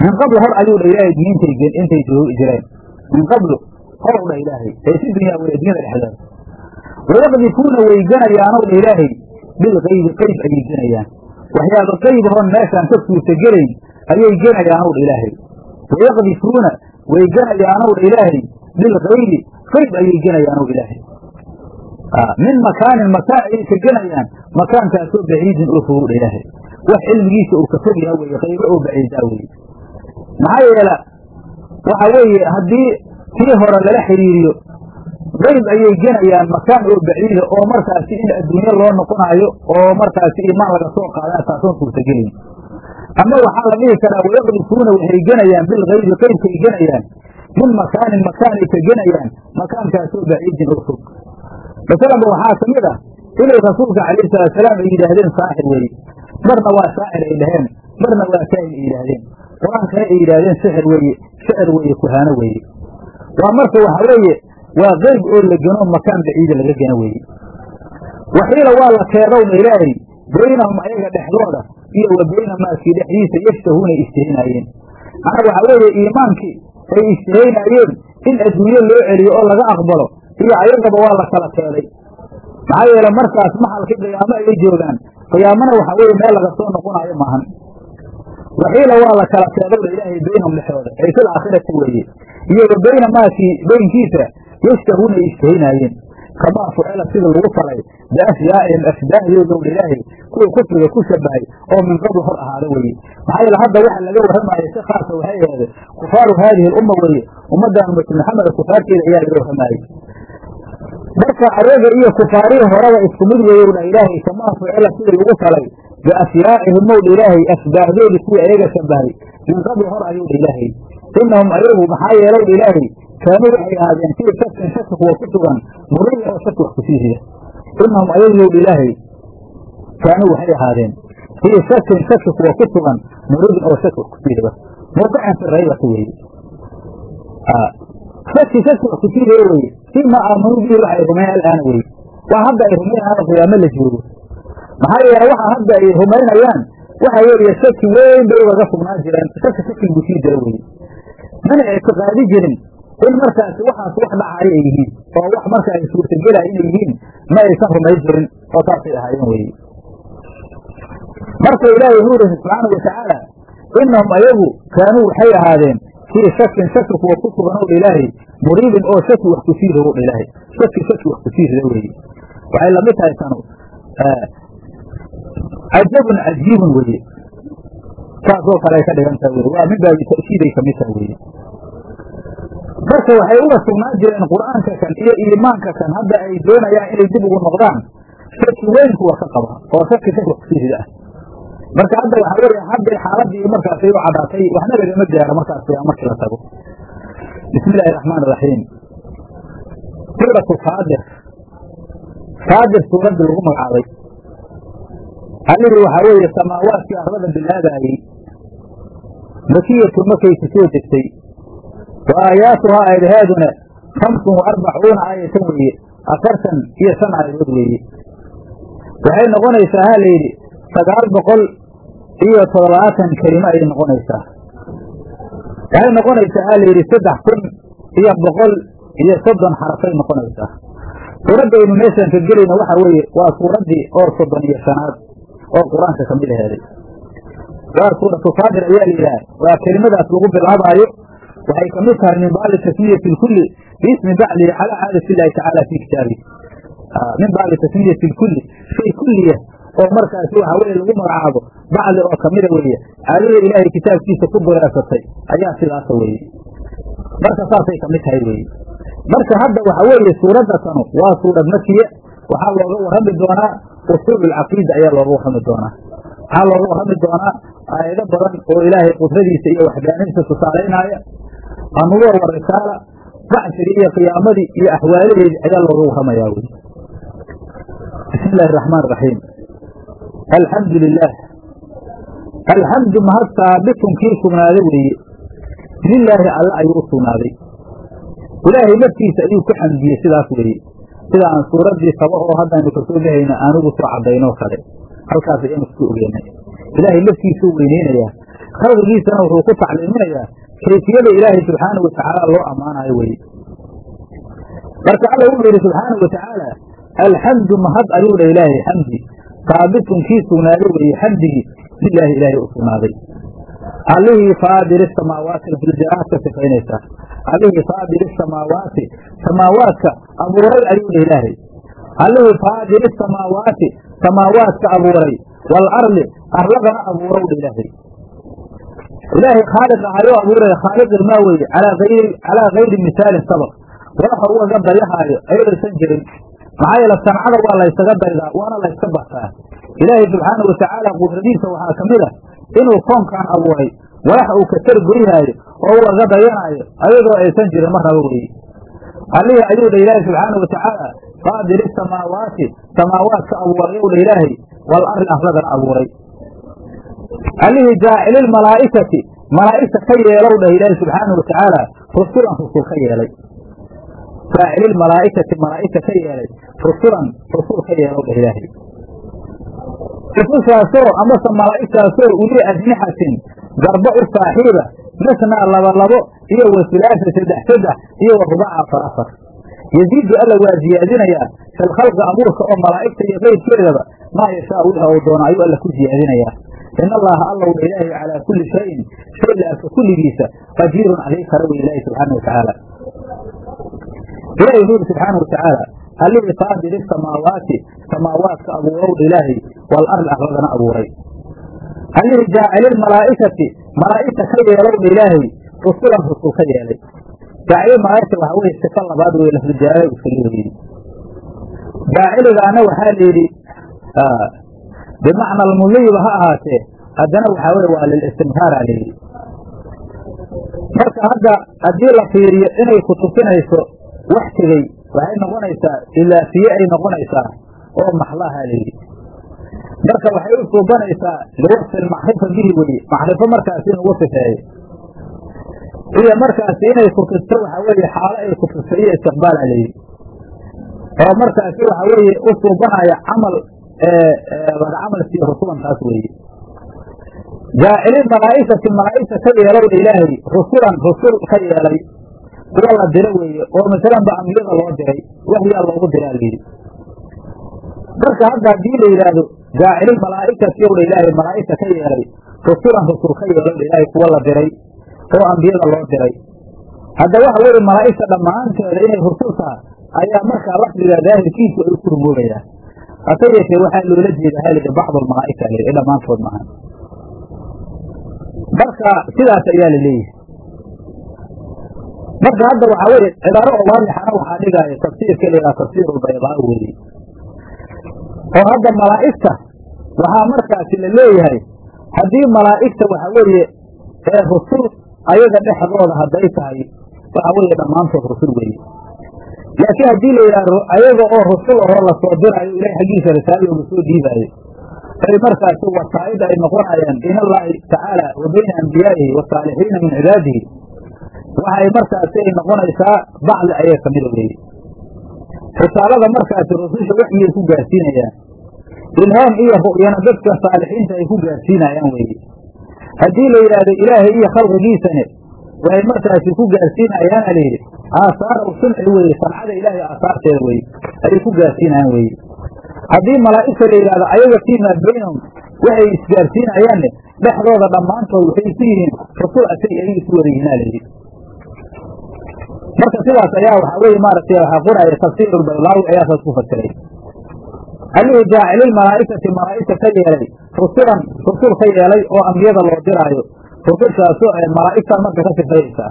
min qablu hor ayuu dha ilaahay diintay intay joogi jireen min qablu horow dha ilaahay ee si dunyaa wey addunyada dhexdeeda wayaqdifuuna way ganayaanow dha ilaahay bilkaybi qayb ayay genayaan waxyaaba qayb hoon meeshaan ka suurtagelayn ayay genayaanow dha ilaahay wayaqdifuuna way ganayaanow dha ilaahay bilkaybi qayb ayay genayaanow dha ilaahay min makaanin makaan ayay ka genayaan makaankaasoo baciidin oo fogow dha ilaahay wax cilmigiisa uu ka fog yaha weye qaybo oo baciidaa weye maxaa yeela waxa weeye haddii kii hore lala xiriiriyo qayb ayay genayaan makaan oo baciida oo markaasi in adduunyo loo noqonaayo oo markaasi imaan laga soo qaadana taasoon suurtagelin ama waxaa la dhihi karaa wayaqdifuuna waxay genayaan bilkaybi qaybkay genayaan min makaanin makaanay ka genayaan makaankaasoo baciidin oo fog masalanba waxaa ka mid ah inay rasuulka calayhi salaatusalaam ay yidhaahdeen saaxir weeye marna waa shaacir ay dhaheen marna waa kaahin ay yidhaahdeen qur-aankana ay yidhaahdeen sixir weeye shicir weeye kuhaano weeye waa marka waxa weeye waa qeyb oo la geno makaan baciida laga geno weeye waxiila waa la keedowna ilaahay baynahum ayaga dhexdooda iyo wa bayna maaskii dhexdiisa yashtahuunay ishtihaynaayeen macnaa waxaa weeye iimaankii ay ishtihaynaayeen in adduunyo loo celiyo oo laga aqbalo iyo ayagaba waa la kala keeday maxaa yeele markaas maxalkii qiyaamo ayay joogaan qiyaamana waxa weeye meel laga soo noqonaayo maahan waxiila waa la kala keedowna ilaahay baynahum dhexdooda ay fil aakhirati weeye iyo wa bayna maakii beynkiisa yashtahuuna ay ishtihaynaayeen kamaa fucila sida lagu falay biafyaa'ihim afdaahdoodow ilaahay kuwa kufriga ku shabahay oo min qabl hor ahaada weeye maxaa yeele hadda waxa laga warramaaya si khaasa waxay aheede kufaaru haadihi alumma weeye ummaddan ummatu maxamed kufaarteeda ayaa laga warramaayey marka ayaga iyo kufaarihii horeba isku mid weeye dha ilaahay kamaa fucila sidii lagu falay biafyaa'ihim ow dha ilaahay afdaahdoodii kuwii ayaga shabahay min qabl hor ayuu dha ilaahay inahum ayagu maxaa yeelow dha ilaahay kaanuu waxay ahaadeen fii shakin shaki kuwa ku sugan murida oo shaki wax kusii rida inahum ayagu dha ilaahay kaanuu waxay ahaadeen fii shakin shaki kuwa ku sugan muridin oo shaki wax kusii rida mawqican fi raybati weeye shaki shaki wax kusii rida weye fima aamanuu bihi waxa ay rumeyn alaana weye waa hadda ay rumaynaaan qiyaamo la joogo maxaa yeele waxa hadda ay rumaynayaan waxa weeye shaki weyn bay ugaga sugnaan jireen shaki shaki buu sii jira weye mana ictiqaadi jirin in markaasi waxaas wax dhacayo ay yihiin oo wax marka ay suurtagelaya inay yihiin ma aysan rumayn jirin oo saasay ahaayeen weye marka ilaahay wuxuu yihi subxaanau watacaala inahum ayagu kaanuu waxay ahaadeen fii shakin shaki kuwa ku sugan ow dha ilaahay muriibin oo shaki wax kusii rido dha ilaahay shaki shaki wax kusii rida weeye waxay lamid tahay tanu cajabun cajiibun weye saasoo kale ay ka dhigan tahay weye waa min baabi ta'kiiday kamid tahay weye marka waxay uga sugnaan jireen qur'aanka kan iyo iimaanka kan hadda ay doonayaan inay dib ugu noqdaan shaki weyn kuwa ka qaba oo shaki shaki wax kusii rida ah marka hadda waxa weeye hadday xaaladii markaasay u cadhaatay waxna lagama gaaro markaas qiyaa markii la tago bismi illaahi raxmaan iraxiim suuratu faadir faadir suuraddii lagu magacaabay allihii waxaa weeye samaawaadkii arlada bilaabaayey makiyatu markaysi soo degtay wa aayaatuhaa aayadahaaduna khamsun wa arbacuuna aayatan weeye afartan iyo shan aayadood weeye waxay noqonaysaa ha layidhi sagaal boqol iyo toddobaatan kelimo ayay noqonaysaa waxay noqonaysaa ha layidhi saddex kun iyo boqol iyo soddon xarafay noqonaysaa suuraddaynu meeshaan ka gelayna waxa weeye waa suuraddii oo soddon iyo shanaad oo qur-aanka kamid aheeday waa suuratu faadir ayaa la yidhaha waa kelimadaas lagu bilaabaayo waxay kamid tahay min baabi tasmiyati lkulli biismi baclihi calaa caadati illaahi tacaala fii kitaabi min baabi tasmiyati lkulli shay kulliya oo markaasi waxa weye lagu magacaabo bacli oo kamida weeye caadada ilaahay kitaabkiisa ku dureesatay ayaa sidaasa weeye marka saasay kamid tahay weeye marka hadda waxa weeye suuradda tanu waa suurad makiya waxaa looga warrami doonaa usuul alcaqiida ayaa looga warrami doonaa waxaa looga warrami doonaa aayado badan oo ilaahay qudradiisa iyo waxdaanidiisa tusaalaynaya anubuwa wa risaala bacsigii iyo qiyaamadii iyo axwaaladeedii ayaa looga warramayaa weye bismi illaahi araxmaan iraxiim alxamdu lilaah alxamdu mahad saabitun kii sugnaaday weeye lilaahi alla ayuu u sugnaaday ilaahay naftiisa ayuu ku xamdiyey sidaas weeye sida aan suuraddii saba oo haddaynu kasoo bahayna aanugu soo caddaynoo kale halkaas ayaynu isku ogeynay ilaahay naftiisuu weyneynayaa khalqigiisana wuxuu ku tacliiminayaa kayfiyada ilaahay subxaanau watacaala loo ammaanayo weye marka alla wuxuu yidhi subxaanau watacaala alxamdu mahad ayuu dha ilaahay xamdi saabitun kii sugnaaday weeye xamdigii lilaahi ilaahay u sugnaaday allihii faadiri samaawaati filjaraad ka sifaynaysaa allihii faadiri samaawaati samaawaadka abuuray ayuu dha ilaahay allihii faadiri samaawaati samaawaadka abuuray waalardi arladana abuurow dha ilaahay ilaahay khaaliq ahayoo abuuraya khaaliqilmaa weeye calaa kayri misaalin sabaq waxa ugaga dayahaayo ayadaysan jirin maxaa yeele sancada waa laysaga daydaa waana layska bartaa ilaahay subxaana watacaala qudradiisa waxaa ka mid a inuu koonkan abuuray walax uu ka targoyhaayo oo ugaga dayanaayo ayadoo aysan jirin marnaba weeye allihii ayuu dha ilaahay subxaana watacaala faadiri samaawaati samaawaadka abuurayow dha ilaahay wal arli arladana abuuray allihii jaacililmalaa'ikati malaa'igta ka yeelow dhah ilaahay subxaana watacaala rusulan rusul ka yeelay jaacililmalaa'ikati malaa'igta ka yeelay rusulan rusul ka yeelow dhah ilaahay rusushaasoo amase malaa'igtaasoo ulii ajnixatin garba u saaxiiba masnaa laba labo iyo wasulaasa saddex saddex iyo wa rubaca afar afar yaziidu alla waa ziyaadinayaa filkhalqi abuurka oo malaa'igta iyo keyrkeedaba maa yashaa wixii uu doono ayuu alla ku ziyaadinayaa in allaha allow dha ilaahay calaa kulli shayin shay la arka kulligiisa qadiirun adii kara wey ilaahi subxaana watacaala ilahi wuxuu yidhi subxaana watacaala allihii faadiri samaawaati samaawaadka abuurow dha ilaahay wal arli arladana abuuray allihii jaacililmalaa'ikati malaa'igta ka yeelow dha ilaahay rusulan rusul ka yeelay jaacililmalaa'igta waxaa weye sifa labaad wey lafdujaalaal iskaga weydi jaaciligaana waxaa la yidhi bimacna almudiyiba ha ahaatee haddana waxaa weye waa lilistimraara layidhi marka hadda haddii la fiiriyo inay ku tusinayso wax tegey waxay noqonaysaa ilaafiye ay noqonaysaa oo maxlaha layidhi marka waxay u suubanaysaa liwasfi lmacrifa bihi weye macrifo markaasi in ugu sifeeyo iyo markaasi inay kutusto waxaa weeye xaalo ay kutusto iyo istiqbaala layidhi oo markaasi waxa weeye u suubanaya camal laga camal siiyo rusulantaas weeye jaacilin malaa'ikati malaa'igta ka yeelowdha ilaahay rusulan rusul ka yeelay kuwa la diro weeye oo masalan ba ambiyada loo diray waxyaa loogu diraa layidhi marka hadda haddii la yidhaahdo jaacilin malaa'ikati owdha ilaahay malaa'igta ka yeelay rusulan rusul ka yeelowdha ilaahay kuwa la diray oo ambiyada loo diray hadda waxa weeye malaa'igta dhammaanteeda inay rusul taha ayaa markaa lafdiga daahirkiisu ay ku rumoobayaan hase yeeshee waxaa loola jeeda halida bacd almalaa'ika l ee dhammaantood maaha marka sidaas ayaa la leeyahay marka hadda waxaa weye cibaaro oo waadixana waxaa dhigaayo tafsiirka layihaha tafsiir ulbaydaa weeye oo hadda malaa'igta waxaa markaasi la leeyahay haddii malaa'igta waxa weeye ee rusul ayaga dhexdooda hadday tahay waxa weeye dhammaantood rusul weeye laakiin haddii la yidhahdo ayaga oo rusul ahoo lasoo diraayo ilahay xaggiisa risaalo looga soo dhiibaayo ay markaasi wasaa'id ay noqonayaan bayn allaahi tacaala wa bayna ambiyaa'ihi wasaalixiina min cibaadihi waxay markaasi ay noqonaysaa bacdi ayaga kamida weeye risaalada markaasi rususha waxyay ku gaarsiinayaan ilhaam iyo ru'yana dadka saalixiinta ay ku gaarsiinayaan weeye haddii la yidhaahdo ilaahay iyo khalqigiisane waxay markaasi ku gaarsiinayaana layidhi aasaara sunci weeye sancada ilaahay aasaarteeda weye ayay ku gaarsiinayaan weeye haddii malaa'igta la yidhahdo ayaga fiimaa baynahum waxay isgaarsiinayaanne dhexdooda dhammaantood waxay isu yihiin rasul asay ayay isu wada yihiinaa layidhi marka sidaas ayaa waxaa weye maaragtay waxaa qoraya tafsiir ulbaylaawi ayaa saas ku fasiray allihii jaacilil malaa'ikati malaa'igta ka yeelay rusulan rusul ka yeelay oo ambiyada loo diraayo rusushaasoo ee malaa'igtaan marka ka sifayaysaa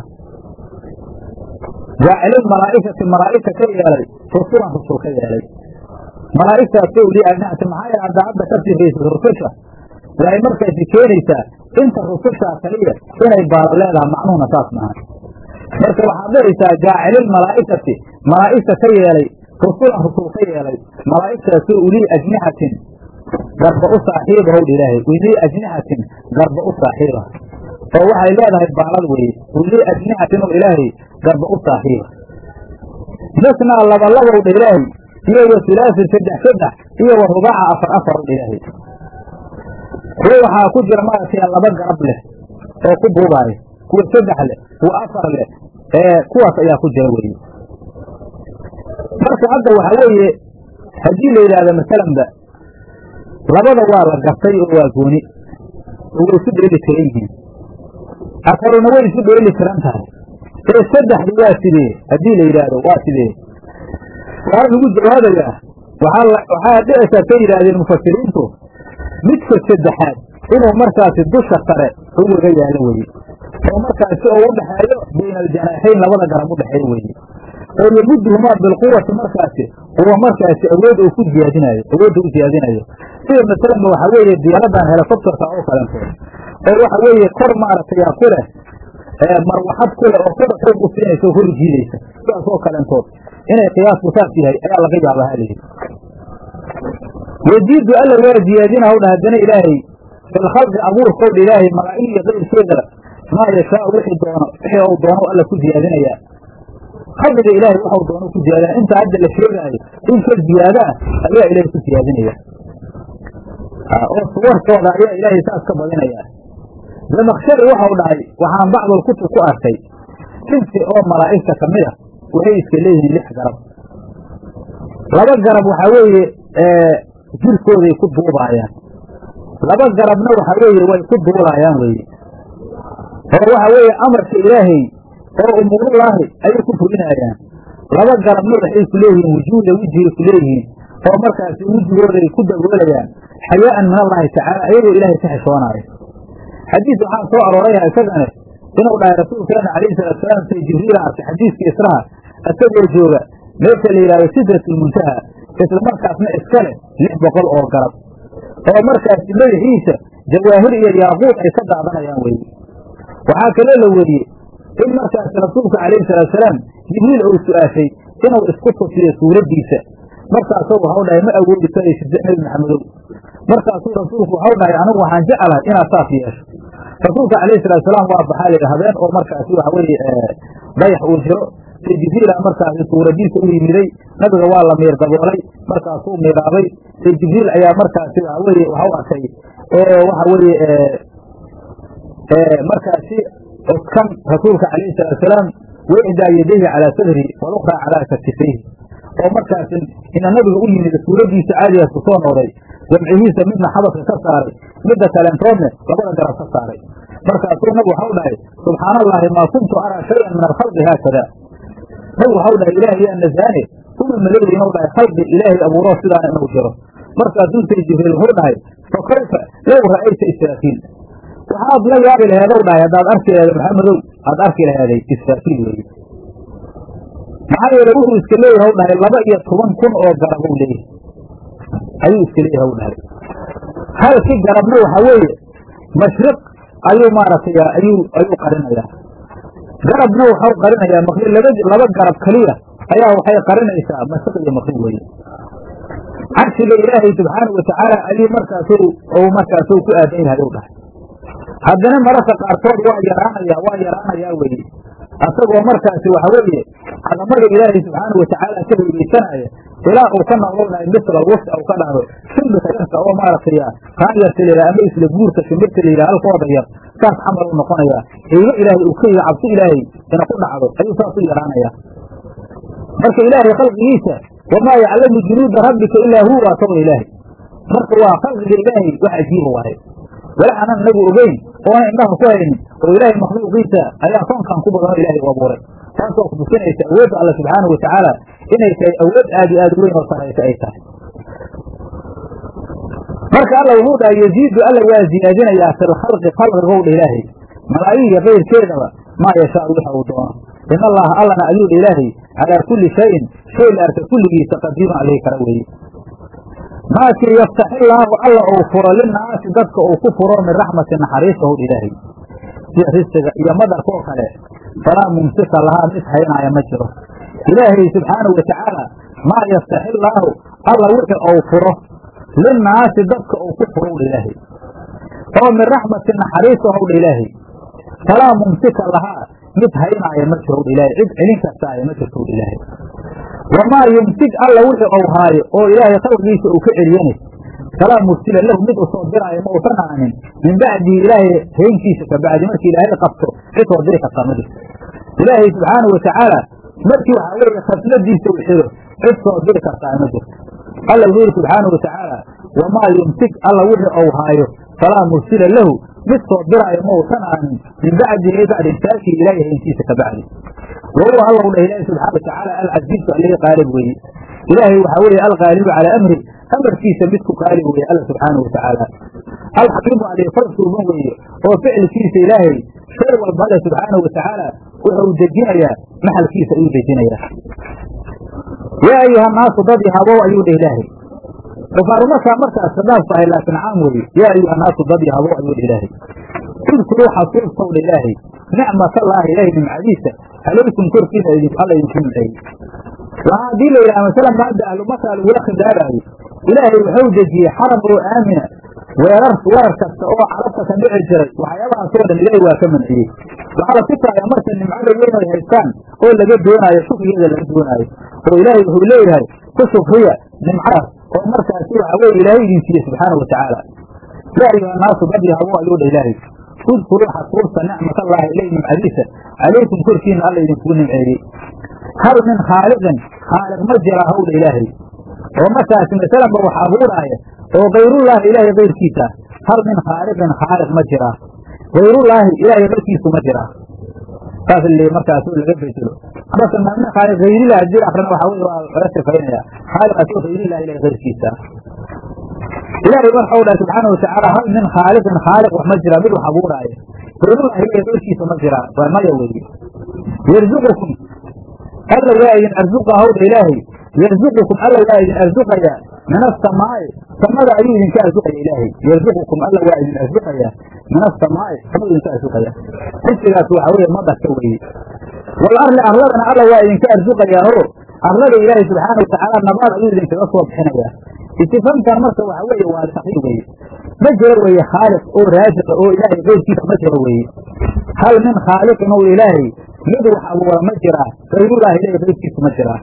jaacilil malaa'ikati malaa'igta ka yeelay rusulan rusul ka yeelay malaa'igtaasoo li ajnacti maxaa yeele hadda hadda ka sifaysa rususha waxay markaasi keenaysaa inta rusushaa kaliya inay baala leedaha macnuhuna saas maaha marka waxaad dhahaysaa jaacilil malaa'ikati malaa'igta ka yeelay rusulan rusul ka yeelay malaa'igtaasoo ulii ajnixatin garba u saaxiiba howdha ilaahay ulii ajnixatin garba u saaxiiba oo waxay leedahay baalad weeye ulii ajnixatin oo ilaahay garba u saaxiiba masnaa labalabowdha ilaahay iyo wa hulaasin saddex saddex iyo wa rubaaca afar afar owdha ilaahay kuwo waxaa ku jira maaragtay laba garab leh oo ku buubaaya kuwa saddex leh kuwa afar leh kuwaas ayaa ku jira weeye marka hadda waxaa weeye haddii la yidhaahdo masalanba labada waa la gartay oo waa gooni oo way isu dheeli tiran yihiin afaruna way isu dheeli tiran tahay ee saddexdu waa sidee haddii la yidhaahdo waa sidee waxaa lagu jawaabayaa waxaa dhici karta yidhaahdeen mufasiriintu midka saddexaad inuu markaasi dusha sare ugaga yaalo weye oo markaasi oo u dhexeeyo bayna aljanaaxayn labada garab u dhexeeyo weye oo yamuduhumaa bilquwati markaasi uwa markaasi awood uu ku ziyaadinayo awoodda u ziyaadinayo sida masalanba waxaa weeye diyaaradan helicopterka oo kalentood oo waxa weeye kor maaragtay ku leh marwaxad ku leh oo kor xoog u siinaysa oo hor jiidaysa sidaas oo kalentood inay qiyaasku saas yahay ayaa laga yaaba halayidhi yaziidu alla waa ziyaadina hawdha haddana ilaahay filkhalqi abuurkowdha ilaahay malaa'ig iyo qayrkeeda maa yashaau wixii doono wixii uu doono alla ku ziyaadinayaa khalqiga ilaahay waxau doono ku ziyaadinaya inta hadda la sheegaayo in ka ziyaada ah ayaa ilaahay ku ziyaadinaya oo suwarkooda ayaa ilaahay saas ka badinaya zamakshari waxau dhahay waxaan bacdul kutub ku arkay sinsi oo malaa'igta ka mid a waxay iska leeyihiin lix garab laba garab waxaa weeye jirkooday ku duubaayaan laba garabna waxaa weeye way ku duulaayaan weye oo waxa weeye amarka ilaahay oo umuurullaahi ayay ku fulinaayaan laba garabna waxay ku leeyihiin wujuuda wejigay ku leeyihiin oo markaasi wejigooday ku daboolayaan xayaa'an min allaahi tacaala ayagoo ilaahay ka xishoonaayo xadiis waxaa soo arooraya isagane inuu dhahay rasuulkeena calayhi salaatusalaam say jibriila arkay xadiiskii israha isagoo jooga meesha la yidhahdo sidratulmuntaha isla markaasna iska leh lix boqol oo garab oo markaasi madaxiisa jawaahir iyo yaaquud ay ka daadanayaan weye waxaa kaloo la weriyey in markaasi rasuulka calayhi salaatusalaam jibriil uu su-aashay inuu isku tusiyo suuraddiisa markaasuu waxau dhahay ma awoodi karaysid nebi maxamedow markaasuu rasuulku waxau dhahay anigu waxaan jeclahay inaad saas yeesho rasuulka calayhi salaatusalaam waa baxaa layidhi habeen oo markaasi waxa weeye dayax uu jiro say jibriila markaasi suuradiisa u yimiday nabiga waa la miir daboolay markaasuu miiraabay say jibriil ayaa markaasi waxa weeye waxau arkay oo waxa weeye markaasi codkan rasuulka calayhi salaatusalaam wixdaa yadayhi calaa sadri walukhraa calaa katifayhi oo markaasi ina nabiga u yimid suuraddiisa caadigaas ku soo noqday jamcihiisa midna xabadka ka saaray midda kaleentoodne labada garab ka saaray markaasuu nabigu waxau dhahay subxaana allaahi maa kuntu araa shayan min alkhalqi haakada nabigu waxau dhahay ilaahay yaa nasaane uma malowda inuu dhahay khalqi ilaahay abuuroo sidaana inuu jiro markaasuu say jibriil wuxuu dhahay fa kayfa low ra'ayta israafiil waxaad la yaabi laheedow dhahay haddaad arki laheedo maxamedow aad arki laheeday israafiil weeye maxaa yeele wuxuu iska leeyahay w dhahay laba iyo toban kun oo garabou leeyahay ayuu iska leeyahay w dhahay halkii garabna waxaa weeye mashriq ayuu maaragtay ayuu ayuu qarinayaa garabna waxau qarinayaa maqrib laba laba garab keliya ayaa waxay qarinaysaa mashriq iyo maqrib weeye carshiga ilaahay subxaanau watacaala ayuu markaasu ou markaasu ku aadan yahay u dhahay haddana mararka qaarkood waa yaraanaya waa yaraanayaa weye asagoo markaasi waxa weeye cadamada ilaahay subxaana watacaala ka heegeysanaya ilaa uu ka noqonayo misla alwasi au ka dhahdo shimbirka yarka oo maaragtay qaanyarta la yidhaha ama isla guurka shimbirta la yidhaha halkooda yar saas camal u noqonayaa heygo ilaahay uu ka yiga cabsi ilaahay ina ku dhacdo ayuu saas u yaraanaya marka ilaahay khalqigiisa wamaa yaclamu junuuda rabbika ilaa huwa waa tawda ilaahay marka waa khalqiga ilaahay wax ajiiba waaye wala aanan inagu ogeyn oonan indhaha ku haynin oo ilaahay makhluuqiisa ayaa koonkan ku badanoo ilaahay u abuuray taasoo kutusinaysa awoodda alla subxaanau watacaala inay tahay awood aad iyo aad u weyn oo saraysa ay tahay marka alla wuxuu dhahay yaziidu alla waa ziyaadinayaa fi lkhalqi khalqigowdha ilaahay malaayiga kayrkeedaba maa yashaau waxa uu doono in allaha allana ayuu dha ilaahay calaa kulli shayin shay la arka kulligiisa qadiirun alihi kara weeye maakii yaftaxillaahu alla uu furo linaasi dadka uu ku furo min raxmati naxariista howdha ilaahay sida risiga iyo madarkoo kale falaa mumsika lahaa mid haynaaya ma jiro ilaahay subxaanau watacaala maa yaftaxillaahu alla wixii uu furo linaasi dadka uu ku furowdha ilaahay oo min raxmati naxariista howdha ilaahay falaa mumsika lahaa mid haynaaya ma jirowdha ilaahay cid celin kartaaya ma jirtowdha ilaahay wamaa yumsik alla wixii ou haayo oo ilaahay khalqigiisa uu ka celiyani falaa mursila lahu mid usoo diraayo ma uusan ahanin min bacdihi ilaahay haynkiisa ka bacdi markii ilaahay qabto cid soo diri kartaa ma jirto ilaahay subxaanahu watacaala markii waxaa weeye khasladiisa u xiro cid soo diri kartaa ma jirto alla wuxuu yidhi subxaanahu watacaala wamaa yumsik alla wixii ou haayo falaa mursila lahu mid soo diraayo ma uusan ahanin min bacdihi ay bacdi insaakii ilaahay hayntiisa ka bacdi wa huwa alla u dhah ilaahi subxana watacaala alcasiizu allihi qaalib weeye ilaahay waxaa weeye alqaalibu calaa amri amarkiisa midku qaalib weeye alla subxaanahu watacaala alxakiimu alifal suuban weeye oo ficilkiisa ilaahay shay walba alle subxaanahu watacaala wuxuu dejinayaa maxalkiisa ayuu dejinayaa yaa ayuha naasu dad yahabow ayuu dheh ilaahay kufaarumakaa markaas khadaafku ahay laakiin caam weeye yaa ayuha naasu dad yahabow ayuu dheh ilaahay udkuruu xasuustow dha ilaahay nicmatallaahi ilaahay nimcadiisa calaykum korkiina alla idinku nimceeyey waxaa haddii la yidhaha masalan maadda ahlumakaa lagula khidaabaayo ilaahay wuxuu dejiyey xaram oo aamina weerar weerar kasta oo carabta ka dhici jiray waxyaabahaasoo dhan ilaahay waa ka manciyey waxaa la tusaaya marka nimcada weyn ay haystaan oo laga doonaayo shukrigeeda laga doonaayo oo ilaahay wuxuu leeyahay ku shukriya nimcadaas oo markaasi waxa weye ilaahay idin siiye subxaana watacaala yaa ayuha naasu dad yahabu ayuu dha ilaahay udkuruu xasuusta nicmatallaahi ilay nimcadiisa calaykum korkiina alla idinkugu nimceeyey hal min khaaliqin khaaliq ma jira hawdha ilaahay oo markaasi masalanba wax abuuraaya oo kayrullaahi ilaahay kayrkiisa hal min khaaliqin khaaliq ma jiraa kayrullaahi ilaahay kayrkiisu ma jiraa saas l markaas laga bedelo marka min khaaliq hayrilah hadii akrina waxa wey waa laga sifaynaya khaaliqaas oo hayrilah ilahay kayrkiisa ilaahay marka u dhahay subxaana watacaala hal min khaaliqin khaaliq wax ma jiraa mid wax abuuraaya kayrullahi ilahay kayrkiisa ma jiraa waa maya weye yarzuqukum alla waa idin arzuqa hawdha ilaahay yarzuqukum alla waa idin arzuqayaa min asamaa'i samada ayuu idinka arzuqaya ilaahay yarzuqukum alla waa idin arzuqayaa min asamaa'i samadu idinka arzuqaya xisigaas waxa weeye madarka weeye wal arli arladana alla waa idinka arzuqayaa oo arlada ilaahay subxaana watacaala nabaad ayuu idinkaga soo bixinayaa istifamkan marka waxa weeye waa taqiir weeye ma jiro weeye khaaliq oo raasiqa oo ilaahay keyrkiisa ma jiro weeye hal min khaaliqin ow ilaahay mid wax abuura ma jiraa kayrullaahi ilahay kayrkiisu ma jiraa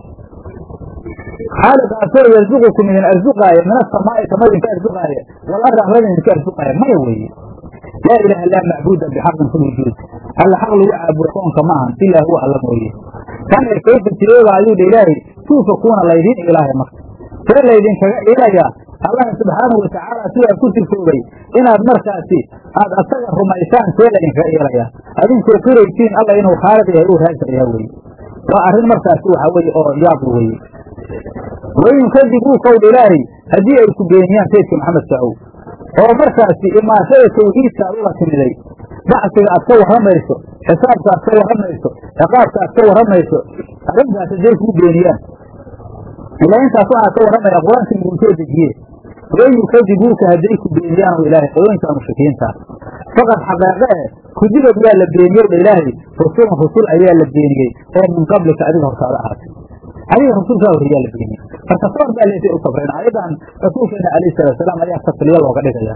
khaaliqaasoo yarzuqukum idin arzuqaaya min asamaa'i samada idinka arzuqaaya wal ardi arlada idinka arzuqaaya maya weeye laa ilaaha laa macbuuda bixaqin fi lwujuud alla xaq lagu caabudo koonka ma ahan ilaa huwa alla mooye kana kayfa tireeba ayuu dha ilaahay tuufakuuna laydiin ilaahay marka see laydinkaga ilayaa allaha subxaanahu watacaala sidaa ku sifoobay inaad markaasi aad asaga rumaysaan see laydinkaga ilayaa adinkoo qiraysiin alla inuu khaaliq yahay uu raasiq yahay weye waa arrin markaasi waxa weye oo yaabl weye wain kadibuu kowdha ilaahay haddii ay ku beeniyaan saydka maxamed saaow oo markaasi imaashada tawxiidka aad ula timiday bacsiga aad ka warramayso xisaabka aad ka warramayso ciqaabka aad ka warramayso arrintaas hadday kuu beeniyaan ilaa intaas waxaa ka warramaya qur-aanka iguu soo dejiye wain yukadibuuka hadday ku beeniyaan o ilaahay qolooyinka mushrikiinta faqad xaqeeqe e kudibad waa la beeniyey dha ilaahay rusulan rusul ayaa la beeniyey oo min qablika adiga hortaada ahaatay adiga rasuulkaa horreeyaa la beeniyey marka soor baa leesay u sabreen ayadan rasuulkeena alayhi salaatusalaam ayaa tasliya looga dhigaya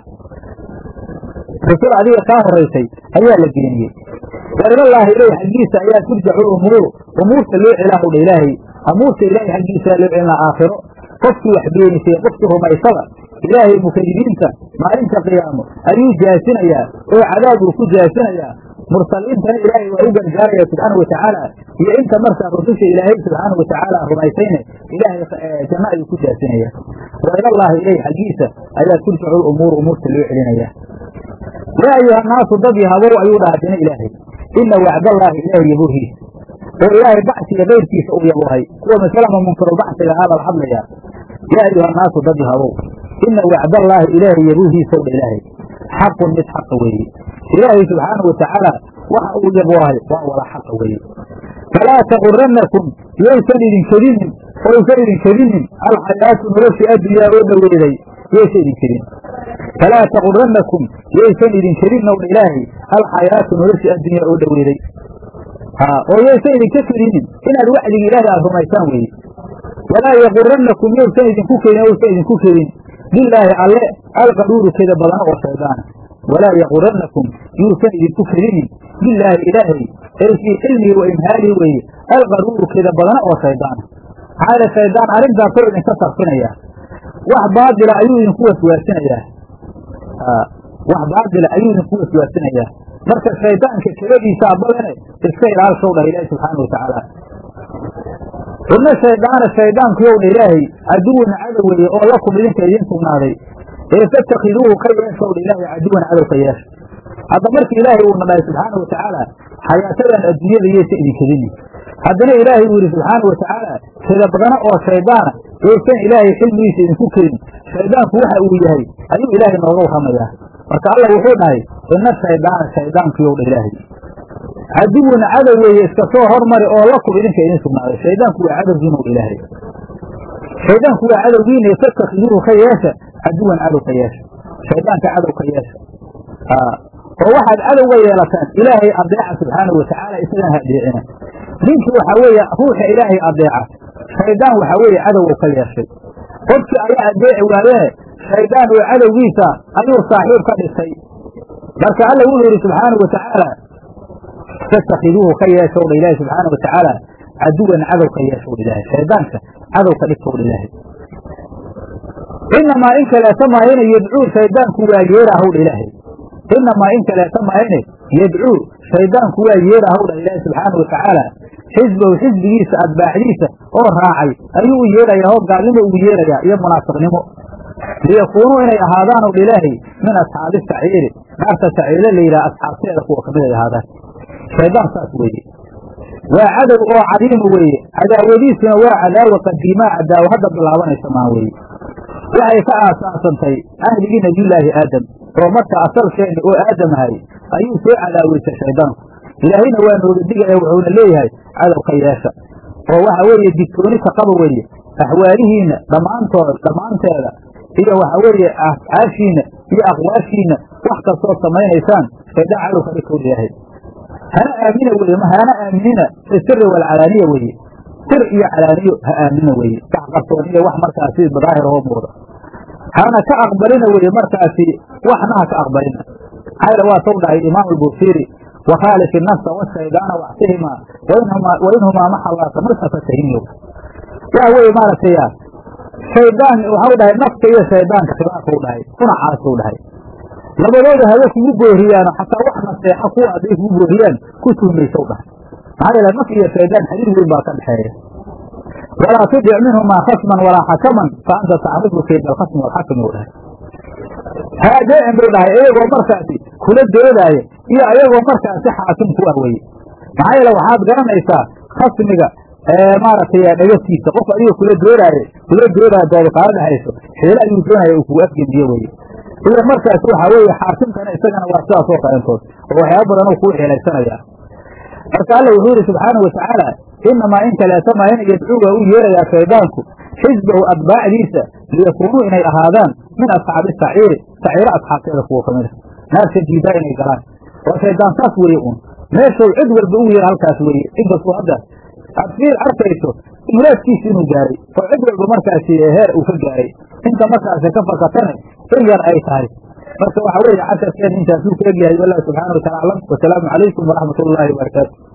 rasul adiga kaa horaysay ayaa la beeniyey wa ilallaahi ilayh xaggiisa ayaa turjacu umuur umuurta loo celaahu dha ilaahay amuurta ilaahay xaggiisaa loo celinaa aakhiro qofkii wax beenisay qofkii rumaysada ilaahay mukadibiinta maalinta qiyaamo ayuu jaasinayaa oo cadaab uu ku jaasinayaa mursaliintana ilaahay waa u gargaaraya subxaana watacaala iyo inta markaa rususha ilaahay subxaana watacaala rumaysayne ilaahay janno ayuu ku jaasinaya wa ilallaahi ilayh xaggiisa ayaa turjacu lumuur umuurta loo celinaya yaa ayuha naasu dad yahabow ayuu dhahdina ilaahay ina wacdallaahi ilaahay yabuhiisa oo ilaahay bacsiga keyrkiisa uu yabuhay kuwa masalama munkarul bacsiga haa lala hadlayaa yaa ayuha naasu dad yahabow ina wacdallaahi ilaahay yabuhiisaw dha ilaahay xaqun mid xaqa weeye ilaahay subxaana watacaala waxa uu yabuhay waa wada xaqa weeye falaa taqurannakum yaysan idin kedinin oysan idin kedinin alxayaatu noloshii addunyaa oo dhoweeday yaysan idin kedin falaa taqurannakum yaysan idin kedin owdha ilaahay alxayaatu noloshii addunyaa oo dhoweeday oo yaysan idinka kedinin inaad wacdiga ilaahay aad rumaysaan weeye walaa yaqurannakum yaysan idinku kedin oysan idinku kedin bilaahi alle alqaruuru keda badana oo shaydaana walaa yaqurannakum yuusan idinku kedinin bilaahi ilaahay ay fii xilmihi wa imhaalihi weeye alqaruuru keda badana oo shaydaana maxaa shaydaan arrintaasoo idinka sarfinaya wax baadila ayuu idinku waswaasinayaa wax baadila ayuu idinku waswaasinayaa marka shaydaanka keladiisaa badane iska ilaalshow dhah ilaahi subxaana watacaala ina shaydaana shaydaankuyow dha ilaahay caduwan cadow weeye oo lakum idinka idiin sugnaaday ee fatakhiduuhu ka yeeshow dha ilaahay caduwan cadow ka yeesha hadda marka ilaahay uuna dhahay subxaana wa tacaala xayaatadan adduunyada yeysa idinkedini haddana ilaahay uu yidhi subxaana wa tacaala kedabdana oo shaydaana yaysan ilaahay xilmigiisa idinku kedin shaydaanku waxa uu yahay ayuu ilaahay nooga warramayaa marka alla wuxuu dhahay ina shaydaana shaydaankuyow dha ilaahay caduwun cadow weeye iska soo hormari oo lakum idinka idin sugnaaday shaydaanku waa cadowgiina w ilaahay shaydaanku waa cadowgiina fatakhiduuhu ka yeesha caduwan cadow ka yeesha shaydaanka cadow ka yeesha oo waxaad cadowga yeelataan ilaahay adeeca subxaanau watacaala isagana ha adeecina ninkii waxaa weeye ruuxa ilaahay adeeca shaydaan waxaa weeye cadowga ka yeeshay qofkii ayaa adeeci waayee shaydaan oo cadowgiisa ayuu saaxiib ka dhigtay marka alla wuxuu yidhi subxaanau watacaala fatakhiduuhu ka yeeshow dha ilaahi subxaana wa tacaala caduwan cadow ka yeeshow dha ilaahay shaydaanka cadow ka dhigtow dha ilaahay inamaa in kaleeta maahine yadcuu shaydaanku waa yeerahow dha ilaahay inamaa in kaleeta maahine yadcuu shaydaanku waa yeerahow dha ilaahi subxaana wa tacaala xisbahu xisbigiisa atbaacdiisa oo raacay ayuu u yeerayaa oo gaalnimo ugu yeerayaa iyo munaafiqnimo liyakuunuu inay ahaadaan ow dha ilaahay min asxaabi saciiri naarta saciire la yidhaha asxaabteeda kuwa kamid ay ahaadaan shaydaan saas weeye waa cadow oo cadiima weeye cadaawadiisuna waa cadaawa qadiimaa cadaawo hadda bilaabanaysa maa weeye waxay ka aasaasantay ahligii nebiyulaahi aadam oo marka asalkeenni oo aadam ahay ayuu soo cadaaweysay shaydaanku ilaahayna waa nooga digaya wuxuuna leeyahay cadow ka yeesha oo waxa weeye digtooni ka qaba weeye axwaalihiinna dhammaantood dhammaanteeda iyo waxa weeye afcaashiinna iyo aqwaashiinna wax kastood samaynaysaan shaydaan cadow ka dhigtow ilaahay hana aamina weye hana aaminina fi siri walcalaaniya weeye sir iyo calaaniyo ha aamina weeye wax qarsoon iyo wax markaasi daahir oo muuda hana ka aqbalina weye markaasi waxna ha ka aqbalina xayla waa sow dhahay imaam albusiri wakhaalif inafsa washaydaana waxsihimaa wainhumaa maxallaaka marsafatahimyo waxa weeye maaragtay shaydaan waxau dhahay nafta iyo shaydaanka khilaafuu dhahay unacaasuu dhahay labadooda haba kugu booriyaano xataa wax naseexa kuwa hadday kugu booriyaan ku tuhmaysow dhahay maxaa yeele naf iyo shaydaan xadiir weyn baa ka dhexeeya walaa tudic minhumaa khasman walaa xakaman fa anta tacrifu kayda alkhasmi walxakami u dhahay ha adeecin buu dhahay iyagoo markaasi kula doodaaya iyo ayagoo markaasi xaakim ku ah weye maxaa yeele waxaad garanaysaa khasmiga maaragtay dhagatiisa qof adiga kula doodaaye kula doodaya doobaqaalo dhexayso xeelo ayuu doonaya uu kugu afgendiye weye iyo markaas waxa weeye xaakimkana isagana waa sidaas oo kalentood oo waxyaaba badan oo kuu xeelaysanaya marka alla wuxuu yihi subxaanau watacaala inamaa in kaleeta maa in yadcuu waa u yeerayaa shaydaanku xisbahu atbaacdiisa liyakuunuu inay ahaadaan min asxaabi saciiri saciiro asxaabteeda kuwa kamid a naarta diidaa inay galaan waa shaydaan saas weeye uun meeshuu cid walba u yeera halkaas weeye inkastuu hadda aad fiir arkayso muraadkiisa inuu gaaray oo cid walba markaasi heer uu ka gaaray inta markaasi ka fakatane in yar ay tahay marka waxa weeye casharkeen intaasuu ka egyahay wallahu subxana wa taala aclam wasalaamu calaykum waraxmat ullaahi wabarakaatu